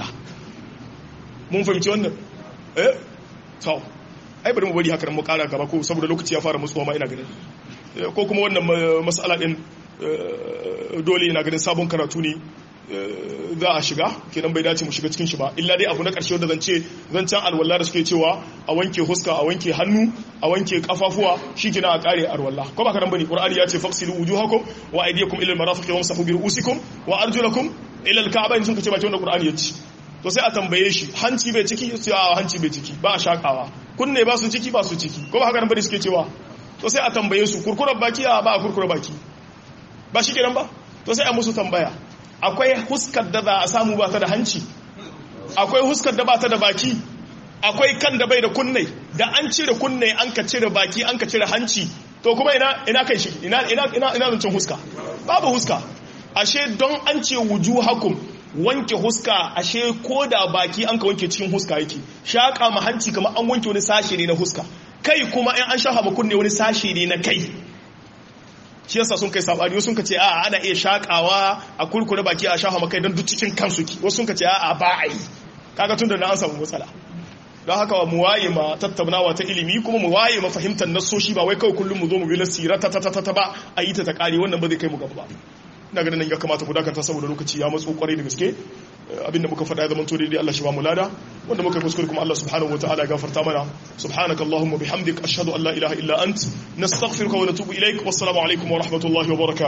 mun fahimci wannan eh to ai bari mu bari haka mu kara gaba ko saboda lokaci ya fara musuwa ma ina ganin ko kuma wannan mas'ala din dole ina ganin sabon karatu ne za a shiga kenan bai dace mu shiga cikin shi ba illa dai abu na ƙarshe wanda zan ce zancen alwala da suke cewa a wanke huska a wanke hannu a wanke kafafuwa shikenan a kare alwala ko ba karan bane qur'ani ya ce faqsilu wujuhakum wa aydiyakum ila almarafiq wamsahu bi ru'usikum wa arjulakum ila alka'bayn sun kace ba wanda qur'ani ya ce to sai a tambaye shi hanci bai ciki sai a hanci bai ciki ba a shakawa kunne ba su ciki ba su ciki ko ba haka nan bane suke cewa to sai a tambaye su kurkurar baki a ba a kurkurar baki ba shi kenan ba to sai a musu tambaya akwai huskar da za a samu ba ta da hanci akwai huskar da ba ta da baki akwai kan da bai da kunne da an cire kunne an ka cire baki an ka cire hanci to kuma ina ina kai shi ina ina ina ina zancin huska babu huska ashe don an ce wujuhakum wanke huska ashe ko da baki an ka wanke cikin huska yake shaka ma hanci kamar an wanke wani sashe ne na huska kai kuma in an shafa ma kunne wani sashe ne na kai shi yasa sun kai sabani sun ka ce a ana iya shakawa a kurkure baki a shafa makai don duk cikin kansu ki wasu sun ka ce a ba a yi kaga tun da na an samu matsala don haka mu waye ma tattaunawa ta ilimi kuma mu waye ma fahimtar nasoshi ba wai kawai kullum mu zo mu bi lasira ta ta ta ta ba a yi ta ta kare wannan ba zai kai mu gaba ba ina ganin nan ya kamata ku dakata saboda lokaci ya matso kwarai da gaske abinda muka faɗa ya zama to daidai Allah shi ba mu lada wanda muka kuskure kuma Allah subhanahu wataala ya gafarta mana subhanaka allahumma bihamdik ashhadu an la ilaha illa ant nastaghfiruka wa natubu ilaik wassalamu alaikum wa rahmatullahi wa barakatuh